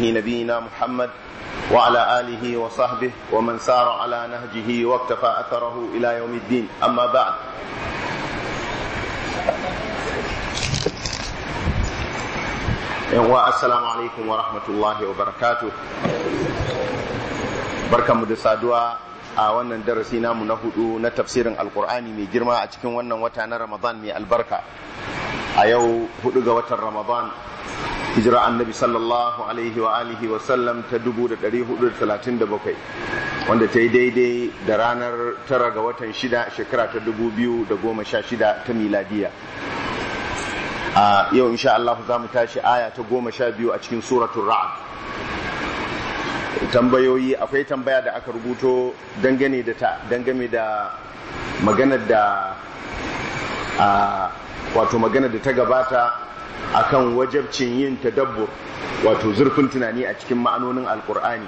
رسوله نبينا محمد وعلى آله وصحبه ومن سار على نهجه واقتفى أثره إلى يوم الدين أما بعد السلام عليكم ورحمة الله وبركاته بركة مدسادوا a wannan darasi namu na hudu na tafsirin alkur'ani mai girma a cikin wannan wata na ramadan mai albarka a yau hudu ga watan ramadan hijira annabi sallallahu alaihi wa alihi wa sallam ta 1437 wanda ta yi daidai da ranar tara ga watan shida shekara ta 2016 ta miladiya a yau insha Allah za mu tashi aya ta goma sha biyu a cikin suratul ra'd tambayoyi akwai tambaya da aka rubuto dangane da ta dangane da maganar da a wato maganar da ta gabata akan wajabcin yin tadabbur wato zurfin tunani a cikin ma'anonin alkur'ani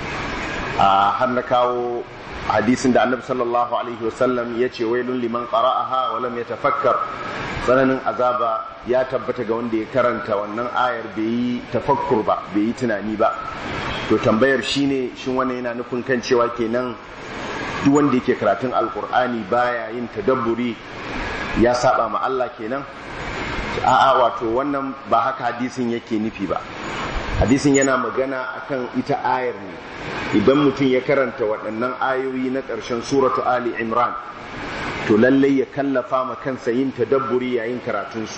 a har na kawo hadisin da annabi sallallahu alaihi wasallam ya ce wailun liman qara'aha wa lam yatafakkar tsananin azaba ya tabbata ga wanda ya karanta wannan ayar bai yi tafakkur ba bai yi tunani ba to tambayar shine shin wannan yana nufin kan cewa kenan duk wanda yake karatun alkur'ani baya yin tadabburi ya saba ma Allah kenan a'a wato wannan ba haka hadisin yake nufi ba hadisin yana magana akan ita ayar ne idan mutum ya karanta waɗannan ayoyi na ƙarshen suratu ali imran to lallai ya kallafa ma kansa yin tadabburi yayin karatunsu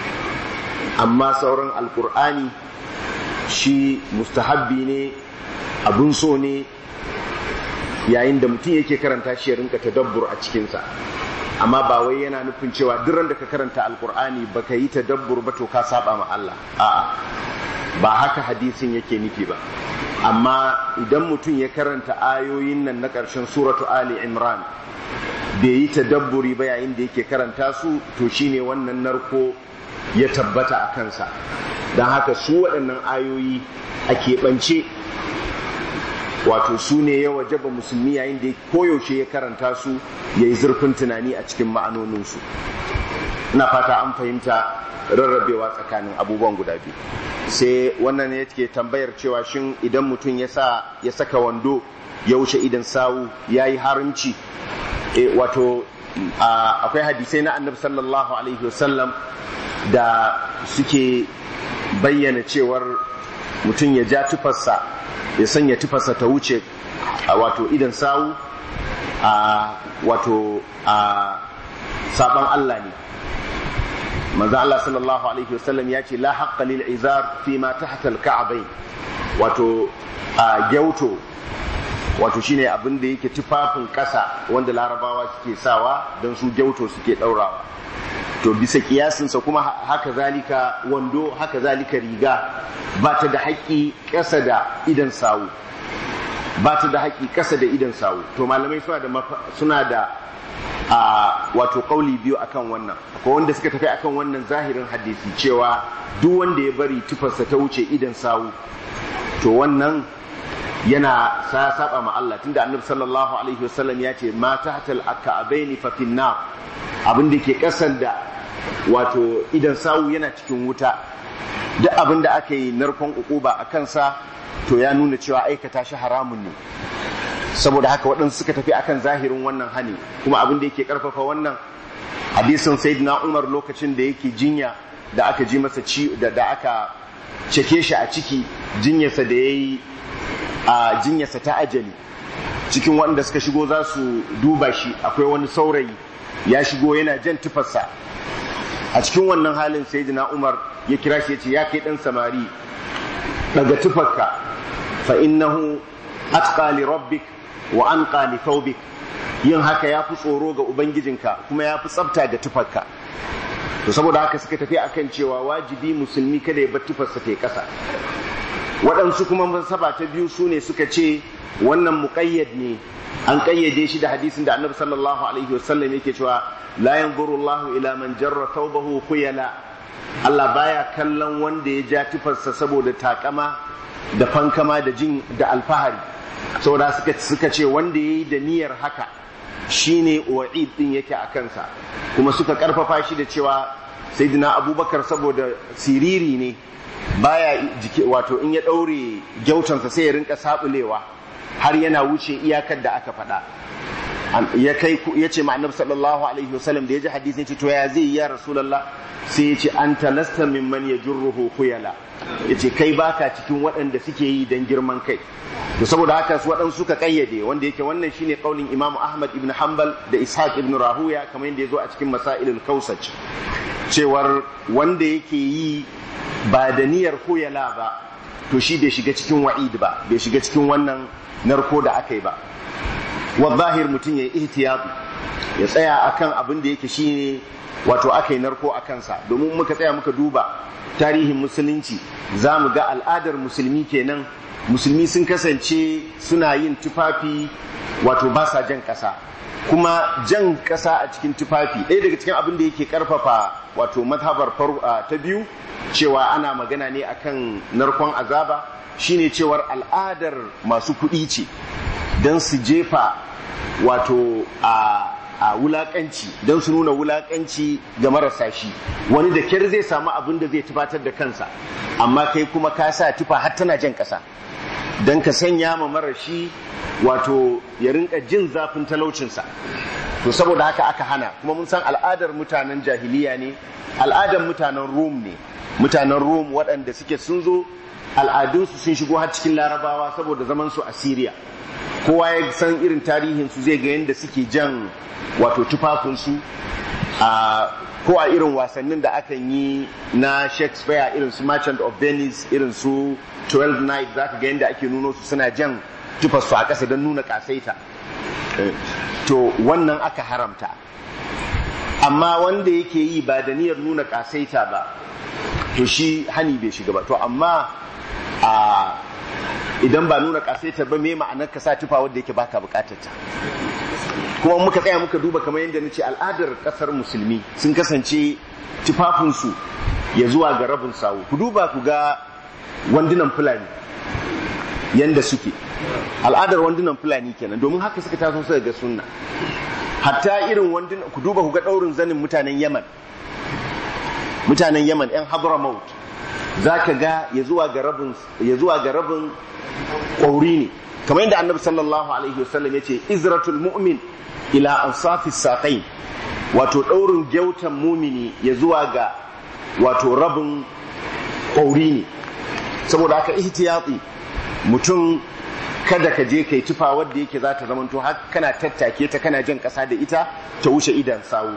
amma sauran alkur'ani shi mustahabbi ne abun so ne yayin da mutum yake karanta shi ya rinka tadabbur a cikinsa amma ba wai yana nufin cewa duk da ka karanta alkur'ani baka yi tadabbur ba to ka saba ma Allah a'a ba haka hadisin yake nufi ba amma idan mutum ya karanta ayoyin nan na ƙarshen suratu ali imran bai yi tadabburi ba yayin da yake karanta su to shine wannan narko ya tabbata a kansa don haka su waɗannan ayoyi a keɓance wato su ne ya wajaba musulmi yayin da koyaushe ya karanta su ya yi zurfin tunani a cikin ma'anoninsu ina fata an fahimta rarrabewa tsakanin abubuwan guda biyu sai wannan ne ke tambayar cewa shin idan mutum ya sa ya saka wando ya wuce idan sawu ya yi haramci e, wato akwai hadisai na annabi sallallahu alaihi wasallam da suke bayyana cewar mutum ya ja tufarsa ya sanya tufarsa ta wuce wato idan sawu a wato a saban Allah ne manzo Allah sallallahu alaihi wasallam ya ce la haqqa lil izar fi ma tahta al ka'bayn wato a gyauto wato shine abin da yake tufafin kasa wanda larabawa suke sawa don su gyauto suke daurawa to bisa kiyasinsa kuma haka zalika wando haka zalika riga ba ta da haƙƙi ƙasa da idan sawu ba ta da haƙƙi ƙasa da idan sawu to malamai suna da suna da a wato kauli biyu akan wannan akwai wanda suka tafi akan wannan zahirin hadisi cewa duk wanda ya bari tufarsa ta wuce idan sawu to wannan yana sa saba ma Allah tunda annabi sallallahu alaihi wasallam ya ce ma tahtal aka'abaini fa finna abin da ke kasan da wato idan sawu yana cikin wuta duk abin da aka yi narkon ukuba a kansa to ya nuna cewa aikata shi haramun ne saboda haka waɗansu suka tafi akan zahirin wannan hani kuma abin da yake karfafa wannan hadisin sayyidina Umar lokacin da yake jinya da aka ji masa ci da da aka ceke shi a ciki jinyarsa da yayi a jinyarsa ta ajali cikin waɗanda suka shigo za su duba shi akwai wani saurayi ya shigo yana jan tufarsa a cikin wannan halin sayyidina Umar ya kira shi ya ce ya kai ɗan samari daga tufarka fa innahu atqa li rabbik wa anqa li thawbik yin haka ya fi tsoro ga ubangijinka kuma ya fi tsafta ga tufarka to saboda haka suka tafi akan cewa wajibi musulmi kada ya bar tufarsa ta ƙasa waɗansu kuma masaba ta biyu su ne suka ce wannan muƙayyad ne an ƙayyade shi da hadisin da annabi sallallahu alaihi wasallam yake cewa la yanzuru Allahu ila man jarra thawbahu khuyala Allah baya kallon wanda ya ja tufarsa saboda takama da fankama da jin da alfahari saboda suka suka ce wanda yayi da niyyar haka shine wa'id din yake a kansa kuma suka karfafa shi da cewa sayyidina abubakar saboda siriri ne baya jiki wato in ya daure gyautansa sai ya rinka sabulewa har yana wuce iyakar da aka faɗa ya kai ya ce ma'anar sallallahu alaihi wasallam da ya ji hadisi ya ce to ya zai ya rasulallah sai ya ce an talasta mimman ya jurruhu khuyala ya ce kai baka cikin waɗanda suke yi don girman kai to saboda haka su waɗansu suka kayyade wanda yake wannan shine kaulin imamu ahmad ibn hanbal da ishaq ibn rahuya kamar yadda ya zo a cikin masailul kausaj cewar wanda yake yi ba da niyyar khuyala ba to shi bai shiga cikin wa'id ba bai shiga cikin wannan narko da aka yi ba zahir mutum ya yi ihtiyatu ya tsaya akan abin da yake shine wato aka yi narko a kansa domin muka tsaya muka duba tarihin musulunci za mu ga al'adar musulmi kenan musulmi sun kasance suna yin tufafi wato ba sa jan ƙasa kuma jan ƙasa a cikin tufafi ɗaya daga cikin abin da yake ƙarfafa wato mazhabar ta biyu cewa ana magana ne akan narkon azaba shine cewar al'adar masu kuɗi ce don su jefa wato a a wulakanci don su nuna wulakanci ga marasa shi wani da kyar zai samu abin da zai tufatar da kansa amma kai kuma ka sa tufa har tana jan ƙasa don ka sanya ma marashi wato ya rinka jin zafin talaucinsa to saboda haka aka hana kuma mun san al'adar mutanen jahiliya ne al'adar mutanen rum ne mutanen rum waɗanda suke sun zo al'adunsu sun shigo har cikin larabawa saboda zaman su a Syria kowa ya san irin tarihin su zai ga yadda suke jan wato tufafinsu a ko a irin wasannin da akan yi na Shakespeare irin su Merchant of Venice irin su 12 Night zaka ga yadda ake nuno su suna jan tufarsu a ƙasa don nuna ƙasaita to wannan aka haramta amma wanda yake yi ba da niyyar nuna ƙasaita ba to shi hani bai shiga ba to amma a idan ba nuna kasaita ba me ma'anar ka sa tufa wanda yake baka bukatar ta kuma muka tsaya muka duba kamar yadda nace al'adar kasar musulmi sun kasance tufafinsu ya zuwa ga rabin sawu ku duba ku ga wandunan fulani yanda suke al'adar wandunan fulani kenan domin haka suka taso suka ga sunna hatta irin wandunan ku duba ku ga daurin zanin mutanen yaman mutanen yaman yan hadramaut za ka ga ya zuwa ga rabin ƙwauri ne kamar yadda annabi sallallahu alaihi wasallam ya ce izratul mu'min ila ansafi saƙai wato ɗaurin gyautan mumini ya zuwa ga wato rabin ƙwauri ne saboda haka ihtiyati mutum kada ka je kai tufa wadda yake za ta zamanto har kana tattake ta kana jan ƙasa da ita ta wuce idan sawu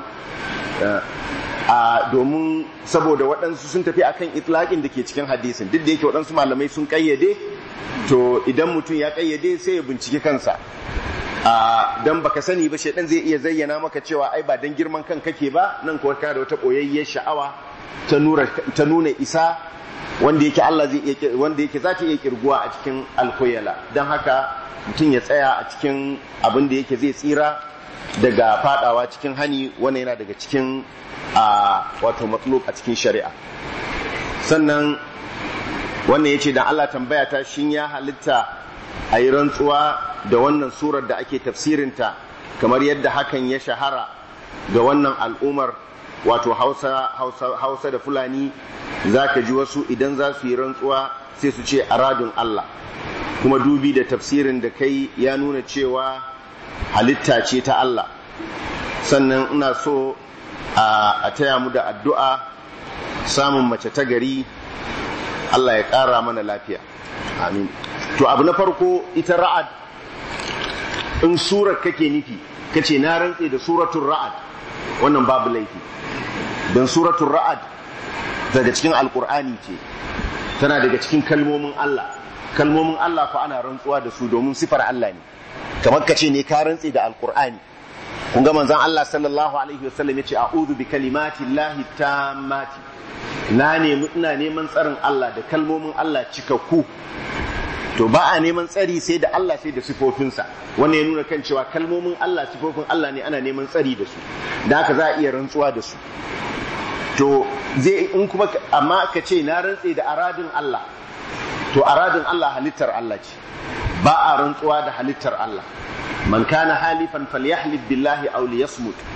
a domin saboda waɗansu sun tafi akan itlaƙin da ke cikin hadisin duk da yake waɗansu malamai sun ƙayyade to idan mutum ya ƙayyade sai ya binciki kansa a dan baka sani ba shaidan zai iya zayyana maka cewa ai ba dan girman kan kake ba nan kuwa ka da wata ɓoyayyar sha'awa ta nuna isa wanda yake Allah zai iya wanda yake za ta iya kirguwa a cikin alkoyala don haka mutum ya tsaya a cikin abin da yake zai tsira daga fadawa cikin hani wannan yana daga cikin a wato matsalok a cikin shari'a sannan wannan ya ce da Allah tambaya ta shin ya halitta a yi rantsuwa da wannan surar da ake tafsirinta kamar yadda hakan ya shahara ga wannan al'umar wato hausa, hausa, hausa da fulani za ka ji wasu idan za su yi rantsuwa sai su ce aradun Allah kuma dubi da tafsirin da kai ya nuna cewa halitta ce ta Allah sannan ina so a taya mu da addu'a samun mace ta gari Allah ya ƙara mana lafiya amin to abu na farko ita ra'ad in surar kake nufi kace na rantse da suratul ra'ad wannan babu laifi don suratul ra'ad daga cikin alkur'ani ce tana daga cikin kalmomin Allah kalmomin Allah fa ana rantsuwa da su domin sifar Allah ne kamar ka ce ne ka rantse da alkur'ani kun ga manzon Allah sallallahu alaihi wasallam yace a'udhu bi kalimati llahi tammati na nemi ina neman tsarin Allah da kalmomin Allah cikakku to ba a neman tsari sai da Allah sai da sifofinsa wannan ya nuna kan cewa kalmomin Allah sifofin Allah ne ana neman tsari da su da haka za a iya rantsuwa da su to zai in kuma amma ka ce na rantse da aradin Allah to aradin Allah halittar Allah ce ba a rantsuwa da halittar Allah man kana halifan falyahlif billahi aw liyasmut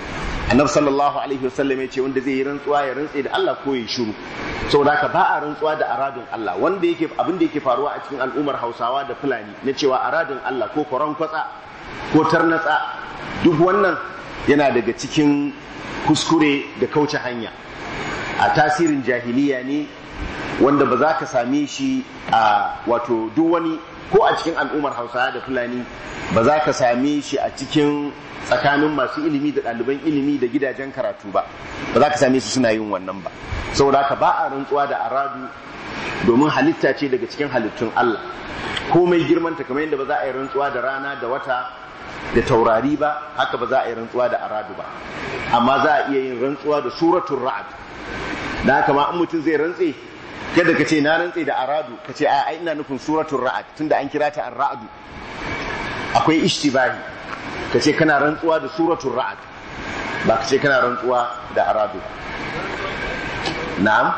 annabi sallallahu alaihi wasallam ya ce wanda zai yi rantsuwa ya rantse da Allah ko ya shiru saboda haka ba a rantsuwa da aradun Allah wanda yake abin da yake faruwa a cikin al'ummar Hausawa da Fulani na cewa aradun Allah ko koran kwatsa ko tarnatsa duk wannan yana daga cikin kuskure da kauce hanya a tasirin jahiliya ne wanda ba za ka same shi a wato duk wani ko a cikin al'ummar Hausawa da Fulani ba za ka same shi a cikin tsakanin masu ilimi da ɗaliban ilimi da gidajen karatu ba ba za ka same su suna yin wannan ba saboda haka ba a rantsuwa da aradu domin halitta ce daga cikin halittun Allah komai girmanta kamar yadda ba za a yi rantsuwa da rana da wata da taurari ba haka ba za a yi rantsuwa da aradu ba amma za a iya yin rantsuwa da suratul ra'ad da haka ma in mutum zai rantse kada ka ce na rantse da aradu ka ce a ina nufin suratul ra'ad tunda an kira ta ar-ra'du akwai ishtibahi ka ce kana rantsuwa da suratul ra'ad ba ka ce kana rantsuwa da aradu na'am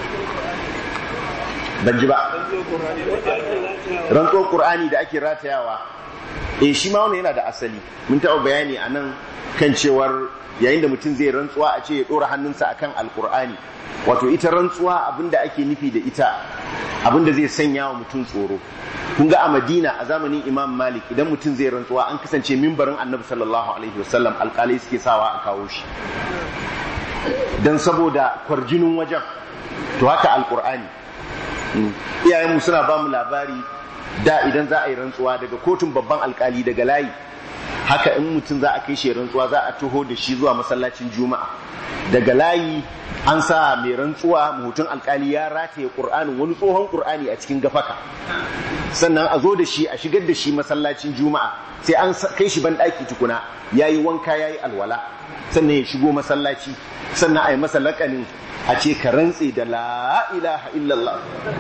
ban ji ba rantsuwar qur'ani da ake ratayawa eh shi ma wannan yana da asali mun taɓa bayani a nan kan cewar yayin da mutum zai rantsuwa a ce ya ɗora hannunsa akan alqur'ani wato ita rantsuwa abinda ake nufi da ita abinda zai sanya wa mutum tsoro kun ga a madina a zamanin imam malik idan mutum zai rantsuwa an kasance mimbarin annabi sallallahu alaihi wasallam alkalai suke sawa a kawo shi don saboda kwarjinin wajen to haka alkur'ani iyayenmu suna ba mu labari da idan za a yi rantsuwa daga kotun babban alkali daga layi haka in mutum za a kai shi rantsuwa za a taho da shi zuwa masallacin juma'a daga layi an sa mai rantsuwa mutum alkali ya rataye qur'anin wani tsohon qur'ani a cikin gafaka sannan a zo da shi a shigar da shi masallacin juma'a sai an kai shi ban daki tukuna yayi wanka yayi alwala sannan ya shigo masallaci sannan a yi masa lakanin a ce ka rantse da la ilaha illallah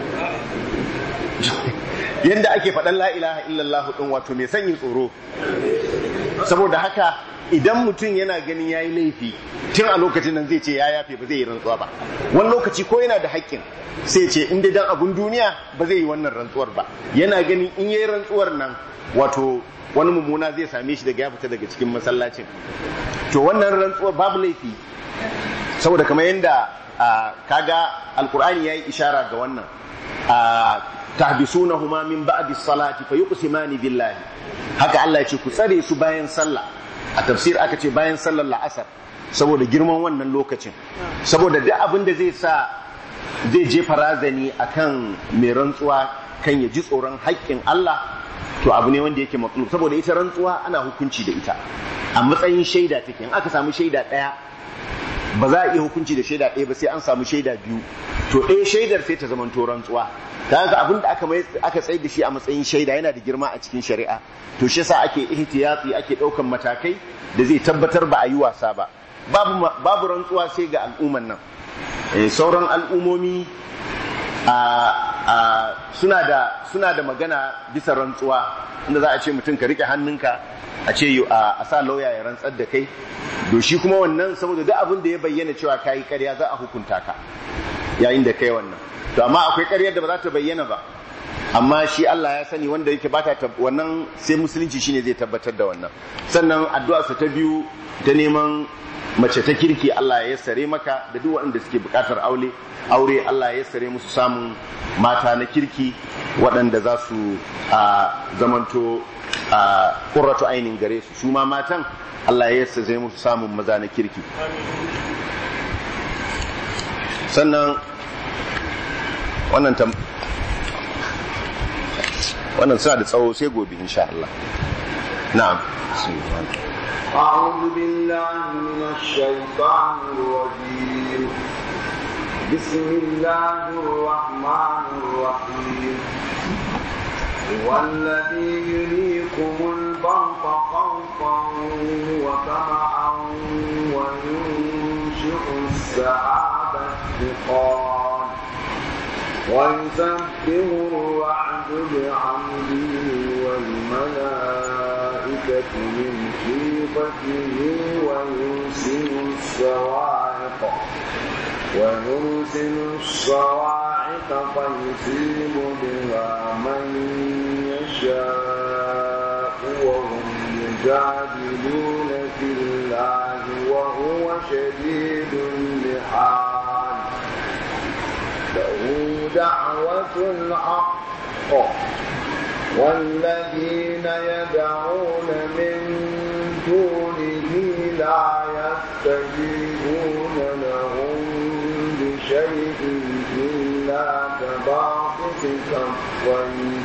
yanda ake faɗan la ilaha illallah ɗin wato mai sanyin tsoro saboda haka idan mutum yana ganin ya yi laifi tun a lokacin nan zai ce ya yafe ba zai yi rantsuwa ba wani lokaci ko yana da haƙƙin sai ce in dai dan abun duniya ba zai yi wannan rantsuwar ba yana ganin in yayi rantsuwar nan wato wani mummuna zai same shi daga ya fita daga cikin masallacin to wannan rantsuwar babu laifi saboda kamar yadda kaga alkur'ani yayi ishara ga wannan tahbisunahuma min ba'di salati fa yuqsimani billahi haka Allah ya ce ku tsare su bayan sallah a tafsir aka ce bayan sallar la'asar saboda girman wannan lokacin saboda duk abin da zai sa zai jefa razani akan mai rantsuwa kan ya ji tsoron haƙƙin Allah to abu ne wanda yake matlub saboda ita rantsuwa ana hukunci da ita a matsayin shaida take in aka samu shaida ɗaya ba za a iya hukunci da shaida ɗaya ba sai an samu shaida biyu to ɗaya shaidar sai ta zamanto rantsuwa ta haka abin da aka aka tsayar da shi a matsayin shaida yana da girma a cikin shari'a to shi yasa ake ihtiyati ake ɗaukan matakai da zai tabbatar ba a yi wasa ba babu babu rantsuwa sai ga al'umman nan sauran al'umomi suna da suna da magana bisa rantsuwa inda za a ce mutum ka rike hannunka a ce a sa lauya ya rantsar da kai to shi kuma wannan saboda duk abin da ya bayyana cewa kayi karya za a hukunta ka yayin da kai wannan to amma akwai karyar da ba za ta bayyana ba amma shi Allah ya sani wanda yake bata wannan sai musulunci shine zai tabbatar da wannan sannan addu'a ta biyu ta neman mace ta kirki Allah ya yassare maka da duk waɗanda suke buƙatar aure aure Allah ya yassare musu samun mata na kirki waɗanda za su zamanto a ƙurratu ainin gare su su ma matan Allah ya yassare musu samun maza na kirki sannan wannan tam wannan suna da tsawo sai gobe insha Allah na'am أعوذ بالله من الشيطان الرجيم بسم الله الرحمن الرحيم هو الذي يريكم البرق خوفا وطمعا وينشئ السحاب الثقال ويسبح الرعد بحمده والملائكة من خيفته ويرسل الصواعق ويرسل الصواعق فيصيب بها من يشاء وهم يجادلون في الله وهو الحق والذين يدعون من دونه لا يستجيبون لهم بشيء إلا كباسط كفيه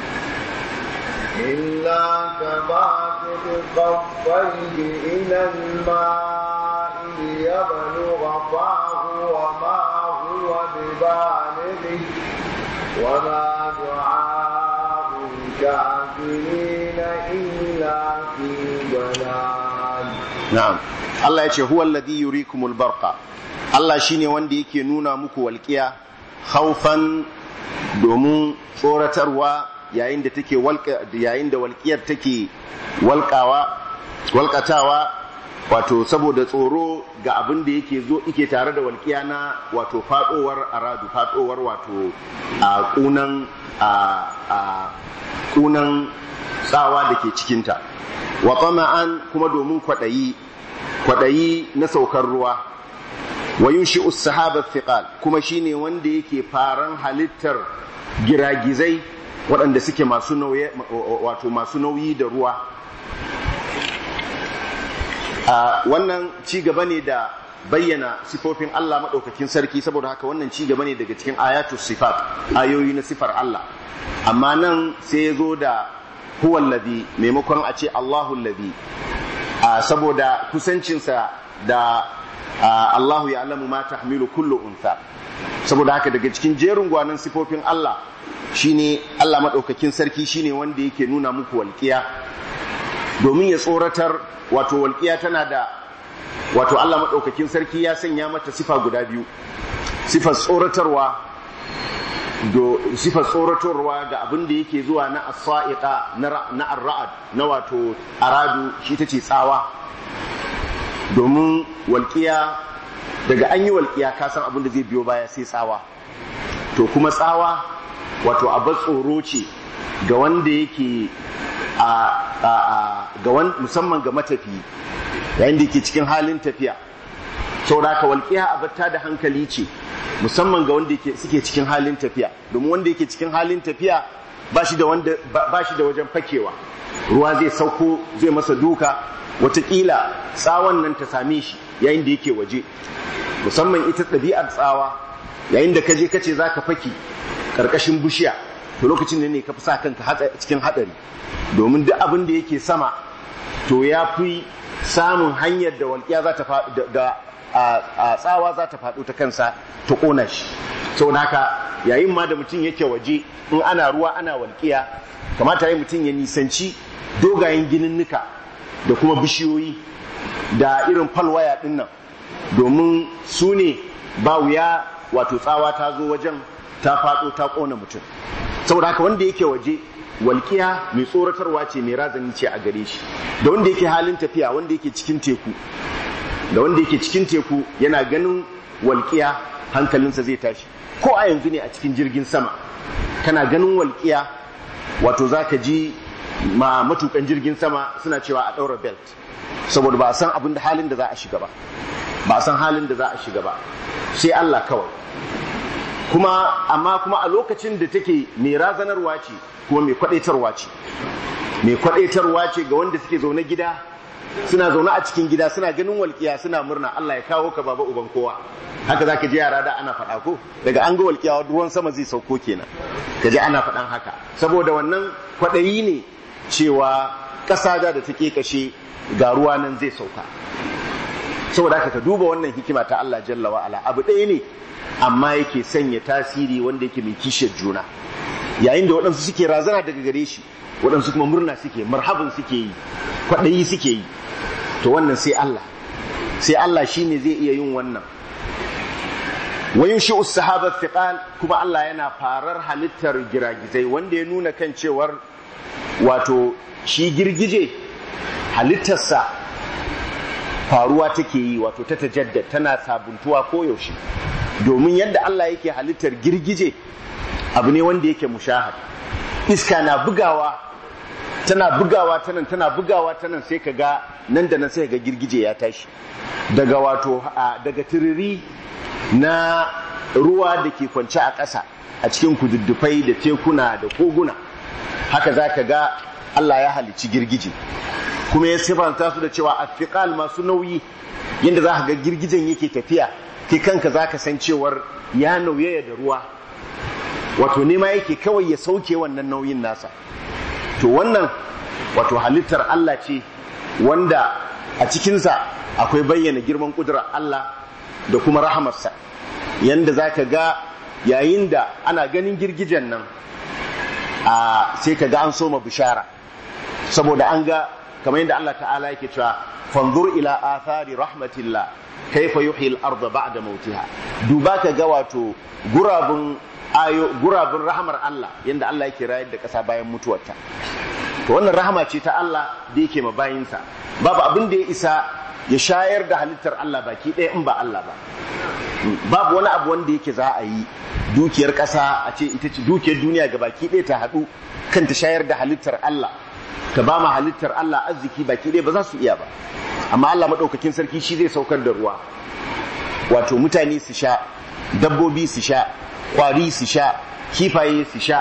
إلا كباسط كفيه إلى الماء ليبلغ فاه وما هو ببالغه وما دعاء الكافرين إلا في ضلال na'am Allah ya ce huwa alladhi yurikumul barqa Allah shine wanda yake nuna muku walqiya khaufan domin tsoratarwa yayin da take walqa yayin da walqiyar take walqawa walqatawa wato saboda tsoro ga abin da yake zo yake tare da walqiya na wato fadowar aradu fadowar wato a kunan a a kunan tsawa da ke cikinta wa tama'an kuma domin kwaɗayi kwaɗayi na saukar ruwa wa yunshi sahaba thiqal kuma shine wanda yake faran halittar giragizai waɗanda suke masu nauyi wato masu nauyi da ruwa a wannan ci gaba ne da bayyana sifofin Allah maɗaukakin sarki saboda haka wannan ci gaba ne daga cikin ayatu sifat ayoyi na sifar Allah amma nan sai ya zo da huwa alladhi maimakon a ce Allahu alladhi saboda kusancinsa da Allahu ya alamu ma tahmilu kullu untha saboda haka daga cikin jerin gwanan sifofin Allah shine Allah madaukakin sarki shine wanda yake nuna muku walƙiya domin ya tsoratar wato walƙiya tana da wato Allah madaukakin sarki ya sanya mata sifa guda biyu sifar tsoratarwa do sifar tsoratarwa ga abin da yake zuwa na as-sa'iqa na ar-ra'd na wato aradu shi tace tsawa domin walƙiya daga an yi walƙiya ka san abin da zai biyo baya sai tsawa to kuma tsawa wato abar tsoro ce ga wanda yake a ga musamman ga matafi yayin da yake cikin halin tafiya saboda haka walƙiya abarta da hankali ce musamman ga wanda suke cikin halin tafiya domin wanda yake cikin halin tafiya ba shi da wajen fakewa ruwa zai sauko zai masa duka watakila tsawon nan ta same shi yayin da yake waje musamman ita ɗabi'ar tsawa yayin da ka je ka ce za ka fake ƙarƙashin bishiya to lokacin da ne ka fi sa kanka cikin haɗari domin duk abin da yake sama to ya fi samun hanyar da walƙiya za ta da a tsawa za ta faɗo ta kansa ta ƙona shi saboda haka yayin ma da mutum yake waje in ana ruwa ana walƙiya kamata yi mutum ya nisanci dogayen gininnika da kuma bishiyoyi da irin falwaya ɗin nan domin su ne ba wuya wato tsawa ta zo wajen ta faɗo ta ƙona mutum saboda haka wanda yake waje walƙiya mai tsoratarwa ce mai razani ce a gare shi da wanda yake halin tafiya wanda yake cikin teku da wanda yake cikin teku yana ganin walƙiya hankalinsa zai tashi ko a yanzu ne a cikin jirgin sama kana ganin walƙiya wato za ka ji ma matukan jirgin sama suna cewa a ɗaura belt saboda ba a san abin da halin da za a shiga ba ba a san halin da za a shiga ba sai Allah kawai kuma amma kuma a lokacin da take mai razanarwa ce kuma mai kwadaitarwa ce mai kwadaitarwa ce ga wanda suke zaune gida suna zaune a cikin gida suna ganin walƙiya suna murna Allah ya kawo ka baba uban kowa haka zaka ji yara da ana faɗa ko daga an ga walƙiya ruwan sama zai sauko kenan ka ji ana faɗan haka saboda wannan kwaɗayi ne cewa ƙasa da da take kashe ga ruwa nan zai sauka saboda haka ka duba wannan hikima ta Allah jalla wa ala abu ɗaya ne amma yake sanya tasiri wanda yake mai kishiyar juna yayin da waɗansu suke razana daga gare shi waɗansu kuma murna suke marhabin suke yi kwaɗayi suke yi to wannan sai Allah sai Allah shine zai iya yin wannan wayun shi sahaba thiqal kuma Allah yana farar halittar giragizai wanda ya nuna kan cewar wato shi girgije halittarsa faruwa take yi wato ta tajaddad tana sabuntuwa koyaushe domin yadda Allah yake halittar girgije abu ne wanda yake mushahad iska na bugawa tana bugawa ta nan tana bugawa ta nan sai ka ga nan da nan sai ga girgije ya tashi daga wato daga tiriri na ruwa da ke kwance a ƙasa a cikin kududdufai da tekuna da koguna haka za ka ga Allah ya halicci girgije kuma ya sifanta su da cewa afiqal masu nauyi yadda za ka ga girgijen yake tafiya kai kanka za ka san cewar ya nauyaya da ruwa wato nema yake kawai ya sauke wannan nauyin nasa to wannan wato halittar Allah ce wanda a cikinsa akwai bayyana girman ƙudurar Allah da kuma rahamarsa yanda za ka ga yayin da ana ganin girgijen nan a sai ka ga an soma bishara saboda an ga kamar yadda Allah ta'ala yake cewa fanzur ila athari rahmatillah kaifa yuhyi al-ardh ba'da mautiha duba ka ga wato gurabun ayo gurabun rahamar Allah yanda Allah yake rayar da ƙasa bayan mutuwarta to wannan rahama ce ta Allah da yake ma bayinsa babu abin da ya isa ya shayar da halittar Allah baki ɗaya in ba Allah ba babu wani abu wanda yake za a yi dukiyar ƙasa a ce ita ce dukiyar duniya ga baki ɗaya ta haɗu kan ta shayar da halittar Allah ta ba ma halittar Allah arziki baki ɗaya ba za su iya ba amma Allah maɗaukakin sarki shi zai saukar da ruwa wato mutane su sha dabbobi su sha kwari su sha kifaye su sha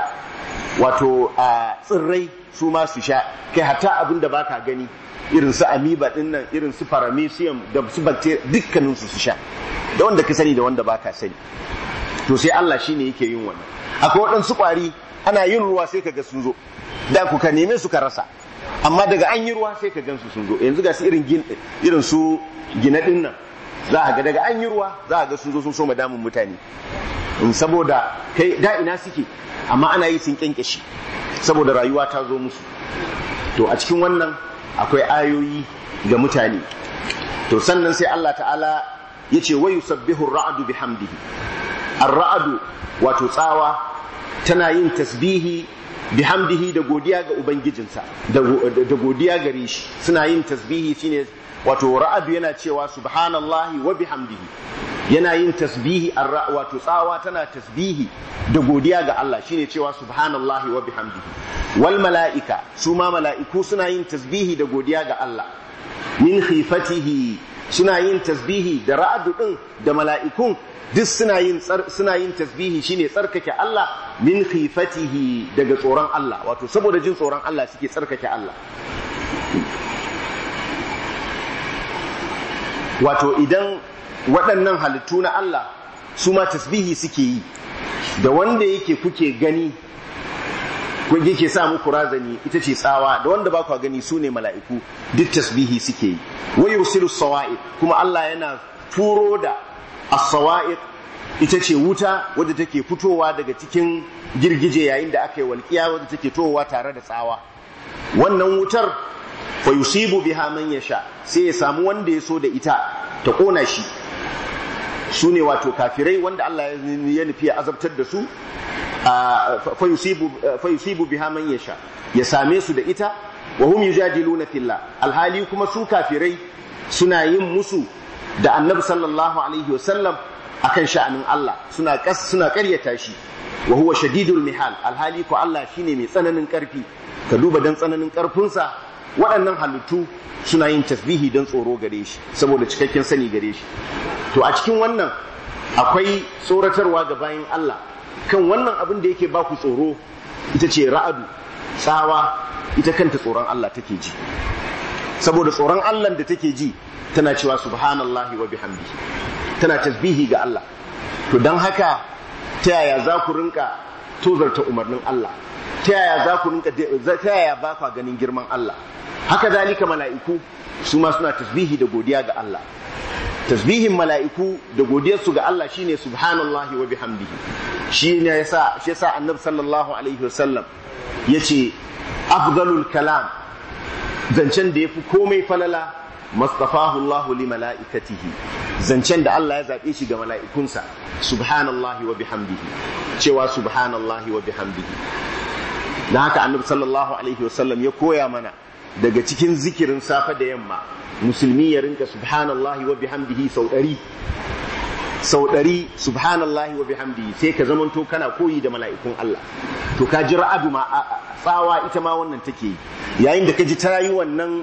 wato a tsirrai su ma su sha kai hatta abin da baka gani irin su amoeba din nan irin su paramecium da su bacteria dukkanin su su sha da wanda ka sani da wanda baka sani to sai Allah shine yake yin wannan akwai waɗansu kwari ana yin ruwa sai kaga sun zo da ku ka neme su ka rasa amma daga an yi ruwa sai ka gan su sun zo yanzu ga su irin gin irin su gina din nan za a ga daga an yi ruwa za a ga sun zo sun soma damun mutane in saboda kai da ina suke amma ana yi sun kyankyashe saboda rayuwa ta zo musu to a cikin wannan akwai ayoyi ga mutane to sannan sai Allah ta'ala ya ce wa yusabbihu ar-ra'du bihamdihi ar-ra'du wato tsawa tana yin tasbihi bihamdihi da godiya ga ubangijinsa da godiya gare shi suna yin tasbihi shine wato ra'adu yana cewa subhanallahi wa bihamdihi yana yin tasbihi wato tsawa tana tasbihi da godiya ga Allah shine cewa subhanallahi wa bihamdihi wal mala'ika su ma mala'iku suna yin tasbihi da godiya ga Allah min khifatihi suna yin tasbihi da ra'adu din da mala'ikun duk suna yin suna yin tasbihi shine tsarkake Allah min khifatihi daga tsoron Allah wato saboda jin tsoron Allah suke tsarkake Allah wato idan waɗannan halittu na Allah su ma tasbihi suke yi da wanda yake kuke gani kun yake sa muku razani ita ce tsawa da wanda ba ku gani su ne mala'iku duk tasbihi suke yi wa yursilu sawa'iq kuma Allah yana turo da as-sawa'iq ita ce wuta wadda take fitowa daga cikin girgije yayin da aka yi walƙiya wadda take towa tare da tsawa wannan wutar fa yusibu biha man yasha sai ya samu wanda ya so da ita ta kona shi su ne wato kafirai wanda Allah ya nufi ya azabtar da su fa yusibu biha man yasha ya same su da ita wa hum yujadiluna fillah alhali kuma su kafirai suna yin musu da annabi sallallahu alaihi wasallam akan sha'anin Allah suna kas suna ƙaryata shi wa huwa shadidul mihal alhali ko Allah shine mai tsananin ƙarfi ka duba dan tsananin ƙarfinsa waɗannan halittu suna yin tasbihi don tsoro gare shi saboda cikakken sani gare shi to a cikin wannan akwai tsoratarwa ga bayan Allah kan wannan abin da yake baku tsoro ita ce ra'adu tsawa ita kanta tsoron Allah take ji saboda tsoron Allah da take ji tana cewa subhanallahi wa bihamdihi tana tasbihi ga Allah to don haka ta yaya za ku rinka tozarta umarnin Allah ta yaya za ku rinka ta yaya ba ka ganin girman Allah haka zalika mala'iku su ma suna tasbihi da godiya ga Allah tasbihin mala'iku da godiyarsu ga Allah shine subhanallahi wa bihamdihi shine yasa shi yasa annabi sallallahu alaihi wasallam yace afdalul kalam zancen da yafi komai falala mastafahu Allahu li mala'ikatihi zancen da Allah ya zaɓe shi ga mala'ikunsa subhanallahi wa bihamdihi cewa subhanallahi wa bihamdihi da haka annabi sallallahu alaihi wasallam ya koya mana daga cikin zikirin safe da yamma musulmi ya rinka subhanallahi wa bihamdihi sau ɗari sau ɗari subhanallahi wa bihamdihi sai ka zamanto kana koyi da mala'ikun Allah to ka ji ra'adu ma tsawa ita ma wannan take yi yayin da ka ji ta yi wannan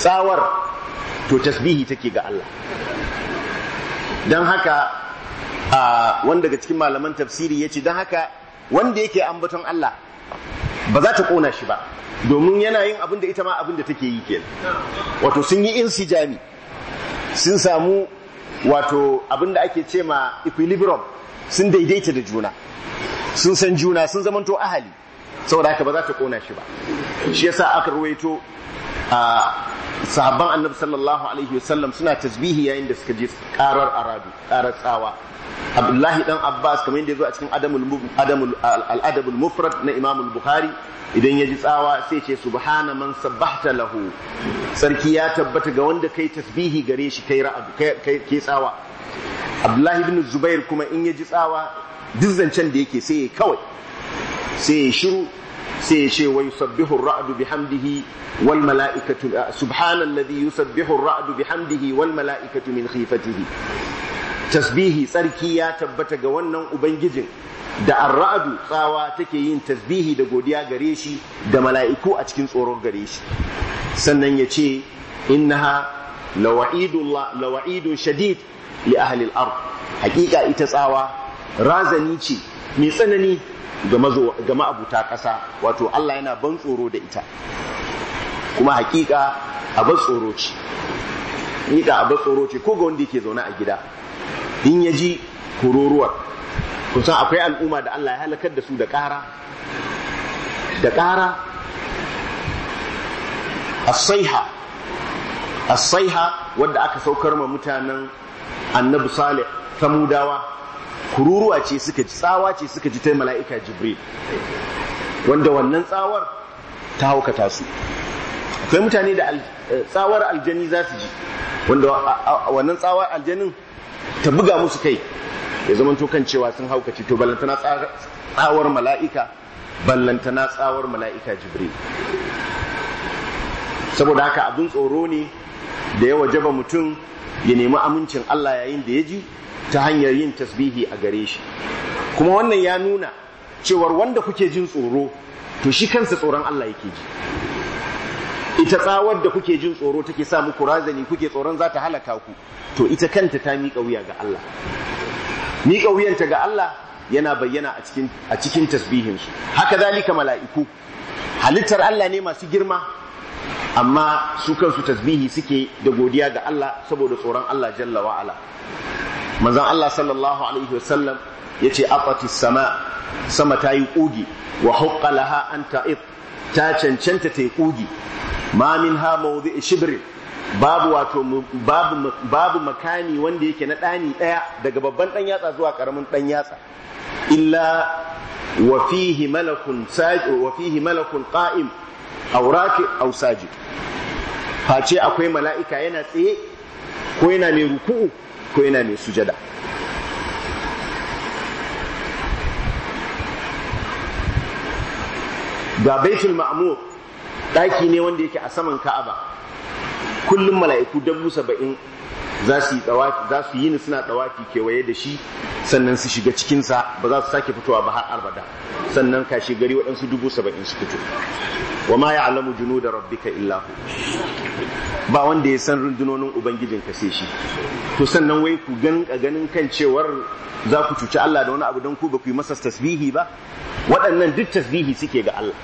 tsawar to tasbihi take ga Allah don haka a wanda daga cikin malaman tafsiri ya ce don haka wanda yake ambaton Allah ba za ta kona shi ba domin yana yin abin da ita ma abin da take yi kenan wato sun yi insijami sun samu wato abin da ake ce ma equilibrium sun daidaita da juna sun san juna sun zamanto ahali saboda haka ba za ta kona shi ba shi yasa aka ruwaito a sahabban annabi sallallahu alaihi wasallam suna tasbihi yayin da suka je karar aradu karar tsawa abdullahi dan abbas kamar yadda ya zo a cikin adamul al-adabul mufrad na imam bukhari idan ya ji tsawa sai ce subhana man sabbahta lahu sarki ya tabbata ga wanda kai tasbihi gare shi kai ra'adu kai kai tsawa abdullahi ibn zubair kuma in ya ji tsawa duk zancen da yake sai ya kawai sai ya shiru sai ya ce wa yusabbihu ar-ra'du bihamdihi wal mala'ikatu subhanalladhi yusabbihu ar-ra'du bihamdihi wal mala'ikatu min khifatihi tasbihi tsarki ya tabbata ga wannan ubangijin da ar-ra'du tsawa take yin tasbihi da godiya gare shi da mala'iku a cikin tsoron gare shi sannan ya ce innaha lawa'idullah lawa'idun shadid li ahli al-ard hakika ita tsawa razani ce mai tsanani ga ma'abuta ƙasa wato Allah yana ban tsoro da ita kuma hakika abin tsoro ce hakika abin tsoro ce ko ga wanda yake zaune a gida in ya ji kururuwar kusan akwai al'umma da Allah ya halakar da su da ƙara da ƙara asaiha asaiha wadda aka saukar ma mutanen annabi salih samudawa kururuwa ce suka ji tsawa ce suka ji ta mala'ika jibril wanda wannan tsawar ta haukata su akwai mutane da tsawar aljani za su ji wanda wannan tsawar aljanin ta buga musu kai ya zama kan cewa sun haukaci to ballantana tsawar mala'ika ballantana tsawar mala'ika jibril saboda haka abin tsoro ne da ya wajaba mutum ya nemi amincin Allah yayin da ya ji ta hanyar yin tasbihi a gare shi kuma wannan ya nuna cewar wanda kuke jin tsoro to shi kansa tsoron Allah yake ji ita tsawar da kuke jin tsoro take sa muku razani kuke tsoron za ta halaka ku to ita kanta ta miƙa wuya ga Allah miƙa wuyanta ga Allah yana bayyana a cikin a cikin tasbihinsu haka zalika mala'iku halittar Allah ne masu girma amma su kansu tasbihi suke da godiya ga Allah saboda tsoron Allah jalla wa ala manzon Allah sallallahu alaihi wasallam yace aqati sama sama ta yi kugi wa haqqa laha an ta'id ta cancanta ta yi kugi ma minha mawdi'i shibrin babu wato babu babu makani wanda yake na dani daya daga babban dan yatsa zuwa karamin dan yatsa illa wa fihi malakun sajid wa fihi malakun qa'im aw raki aw sajid face akwai mala'ika yana tsaye ko yana mai ruku'u ko yana mai sujada ga baitul ma'mur daki ne wanda yake a saman ka'aba kullum mala'iku dubu saba'in za su yi za su yi suna dawafi kewaye da shi sannan su shiga cikinsa ba za su sake fitowa ba har arbada sannan kashe gari waɗansu dubu saba'in su fito wa ma ya'lamu junuda rabbika illa hu ba wanda ya san rundunonin ubangijin ka sai shi to sannan wai ku gan ganin kan cewar za ku cuci Allah da wani abu don ku ba ku yi masa tasbihi ba waɗannan duk tasbihi suke ga Allah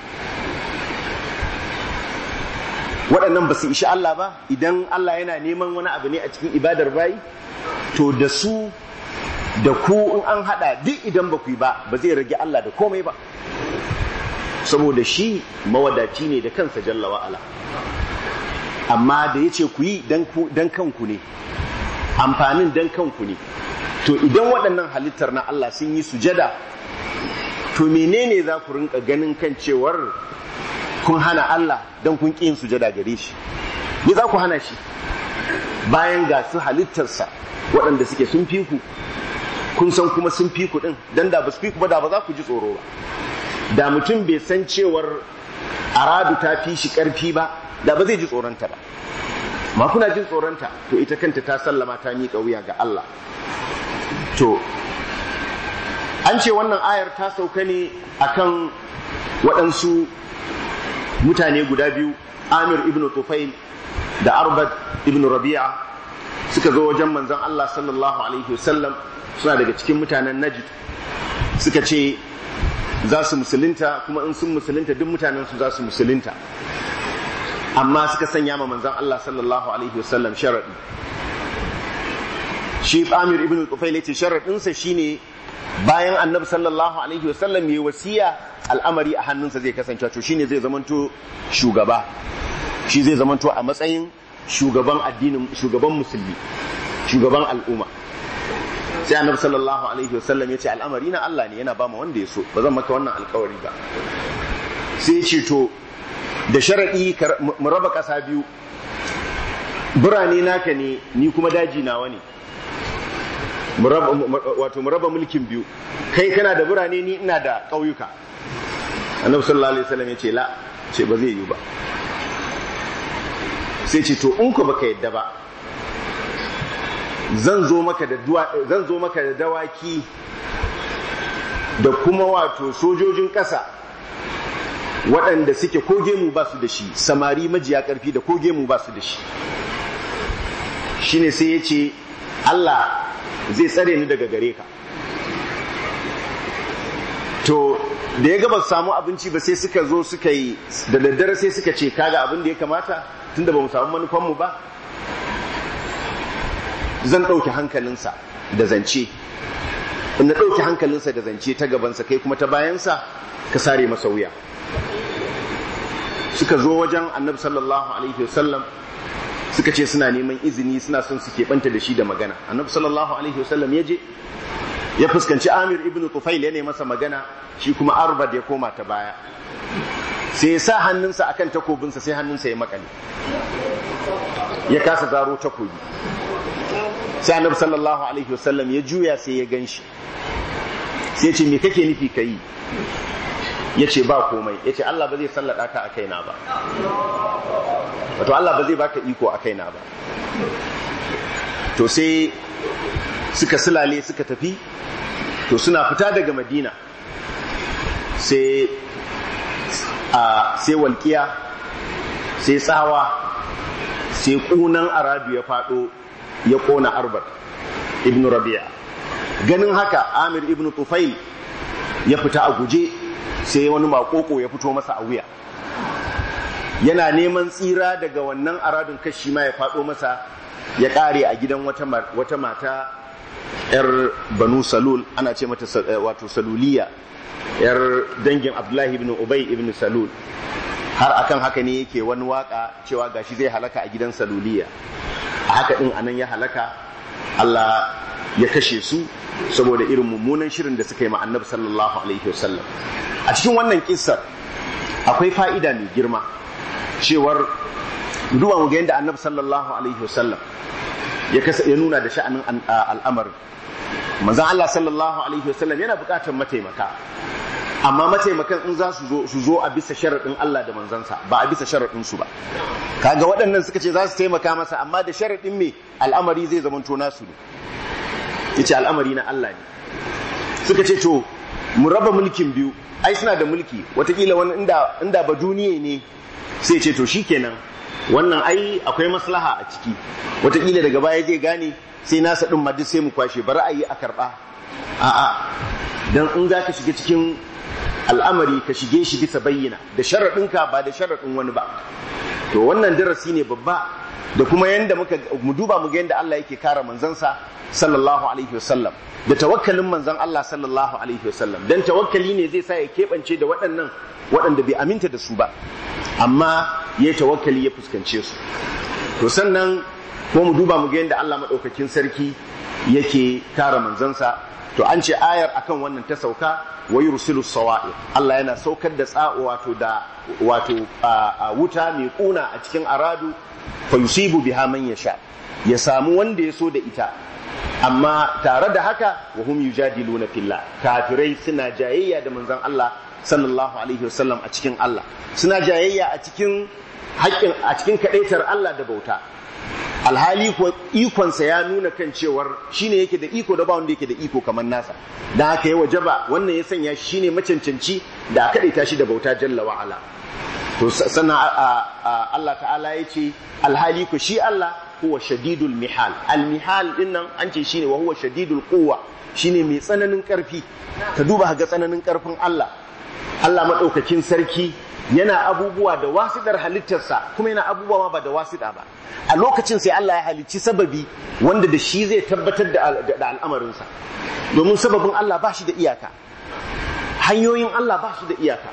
waɗannan ba su ishi Allah ba idan Allah yana neman wani abu ne a cikin ibadar bayi to da su da ku in an haɗa duk idan ba ku yi ba ba zai rage Allah da komai ba saboda shi mawadaci ne da kansa jalla wa'ala amma da ya ce ku yi don kanku ne amfanin don kanku ne to idan waɗannan halittar na Allah sun yi sujada to menene za ku rinka ganin kan cewar kun hana Allah don kun ƙi yin sujada gare shi me za ku hana shi bayan ga su halittarsa waɗanda suke sun fi ku kun san kuma sun fi ku ɗin don da ba su fi ku ba da ba za ku ji tsoro ba da mutum bai san cewar aradu ta fi shi ƙarfi ba da ba zai ji tsoronta ba ma kuna jin tsoronta to ita kanta ta sallama ta miƙa wuya ga Allah to an ce wannan ayar ta sauka ne akan waɗansu mutane guda biyu Amir ibn Tufail da Arbad ibn Rabi'a suka zo wajen manzon Allah sallallahu alaihi wasallam suna daga cikin mutanen Najd suka ce za su musulunta kuma in sun musulunta duk mutanen su za su musulunta amma suka sanya ma manzon Allah sallallahu alaihi wasallam sharadi shi Amir ibn Tufail yace sharadin sa shine bayan Annabi sallallahu alaihi wasallam yayi wasiya al'amari a hannunsa zai kasance to shine zai zamanto shugaba shi zai zamanto a matsayin shugaban addinin shugaban musulmi shugaban al'umma sai annabi sallallahu alaihi wasallam ya ce al'amari na Allah ne yana ba mu wanda ya so ba zan maka wannan alkawari ba sai ya ce to da sharadi mu raba ƙasa biyu birane naka ne ni kuma daji nawa ne wato mu raba mulkin biyu kai kana da birane ni ina da ƙauyuka annabi sallallahu alaihi wasallam ya ce la ce ba zai yi ba sai ce to in ku baka yadda ba zan zo maka da zan zo maka da dawaki da kuma wato sojojin ƙasa waɗanda suke ko gemu ba su da shi samari majiya ƙarfi da ko gemu ba su da shi shine sai ya ce Allah zai tsare ni daga gare ka to da ya gaba samu abinci ba sai suka zo suka yi da daddare sai suka ce kaga abin da ya kamata tunda ba mu samu manufanmu ba zan ɗauki hankalinsa da zance in na ɗauki hankalinsa da zance ta gabansa kai kuma ta bayansa ka sare masa wuya suka zo wajen annabi sallallahu alaihi wasallam suka ce suna neman izini suna son su keɓanta da shi da magana annabi sallallahu alaihi wasallam ya je ya fuskanci amir ibn tufail ya masa magana shi kuma arbad ya koma ta baya sai ya sa hannunsa akan takobinsa sai hannunsa ya makale ya kasa zaro takobi sai annabi sallallahu alaihi wasallam ya juya sai ya ganshi sai ya ce me kake nufi ka yi ya ce ba komai ya ce Allah ba zai sallada ka a kaina ba wato Allah ba zai baka iko a kaina ba to sai suka silale suka tafi to suna fita daga madina sai a sai walƙiya sai tsawa sai ƙunan arabi ya faɗo ya ƙona arbat ibn rabi'a ganin haka amir ibn tufail ya fita a guje sai wani makoko ya fito masa a wuya yana neman tsira daga wannan aradun kashi ma ya faɗo masa ya ƙare a gidan wata mata yar banu salul ana ce mata wato saluliya yar dangin abdullahi ibn ubay ibn salul har akan haka ne yake wani waka cewa gashi zai halaka a gidan saluliya a haka din anan ya halaka Allah ya kashe su saboda irin mummunan shirin da suka yi ma annabi sallallahu alaihi wasallam a cikin wannan kissar akwai fa'ida mai girma cewar duba mu ga yadda annabi sallallahu alaihi wasallam ya ya nuna da sha'anin al'amarin manzon Allah sallallahu alaihi wasallam yana buƙatar mataimaka amma mataimakan in za su zo su zo a bisa sharaɗin Allah da manzansa ba a bisa sharaɗin su ba kaga waɗannan suka ce za su taimaka masa amma da sharaɗin me al'amari zai zamanto nasu ne yace al'amari na Allah ne suka ce to mu raba mulkin biyu ai suna da mulki watakila wani inda inda ba duniye ne sai ce to shikenan wannan ai akwai maslaha a ciki watakila daga baya zai gane sai nasa din ma duk sai mu kwashe bari a yi a karba a'a dan in za ka shiga cikin al'amari ka shige shi bisa bayyana da sharaɗinka ba da sharaɗin wani ba to wannan darasi ne babba da kuma yanda muka mu duba mu ga yanda Allah yake kare manzansa sallallahu alaihi wasallam da tawakkalin manzon Allah sallallahu alaihi wasallam dan tawakkali ne zai sa ya keɓance da waɗannan waɗanda bai aminta da su ba amma ya tawakkali ya fuskance su to sannan ko mu duba mu ga yanda Allah madaukakin sarki yake kare manzansa to an ce ayar akan wannan ta sauka wa yursilu sawa'i Allah yana saukar da tsa'o wato da wato wuta mai kuna a cikin aradu fa yusibu biha man yasha ya samu wanda ya so da ita amma tare da haka wa hum yujadiluna fillah kafirai suna jayayya da manzon Allah sallallahu alaihi wasallam a cikin Allah suna jayayya a cikin haƙƙin a cikin kadaitar Allah da bauta alhali ko ikonsa ya nuna kan cewar shine yake da iko da ba wanda yake da iko kamar nasa da haka ya wajaba wannan ya sanya shi ne macancanci da aka daita shi da bauta jalla wa ala to sannan Allah ta'ala ya ce alhali ko shi Allah huwa shadidul mihal al mihal din nan an ce shine wa huwa shadidul quwwa shine mai tsananin karfi ka duba ga tsananin karfin Allah Allah madaukakin sarki yana abubuwa da wasidar halittarsa kuma yana abubuwa ma ba da wasida ba a lokacin sai Allah ya halicci sababi wanda da shi zai tabbatar da al'amarinsa domin sababin Allah ba shi da iyaka hanyoyin Allah ba shi da iyaka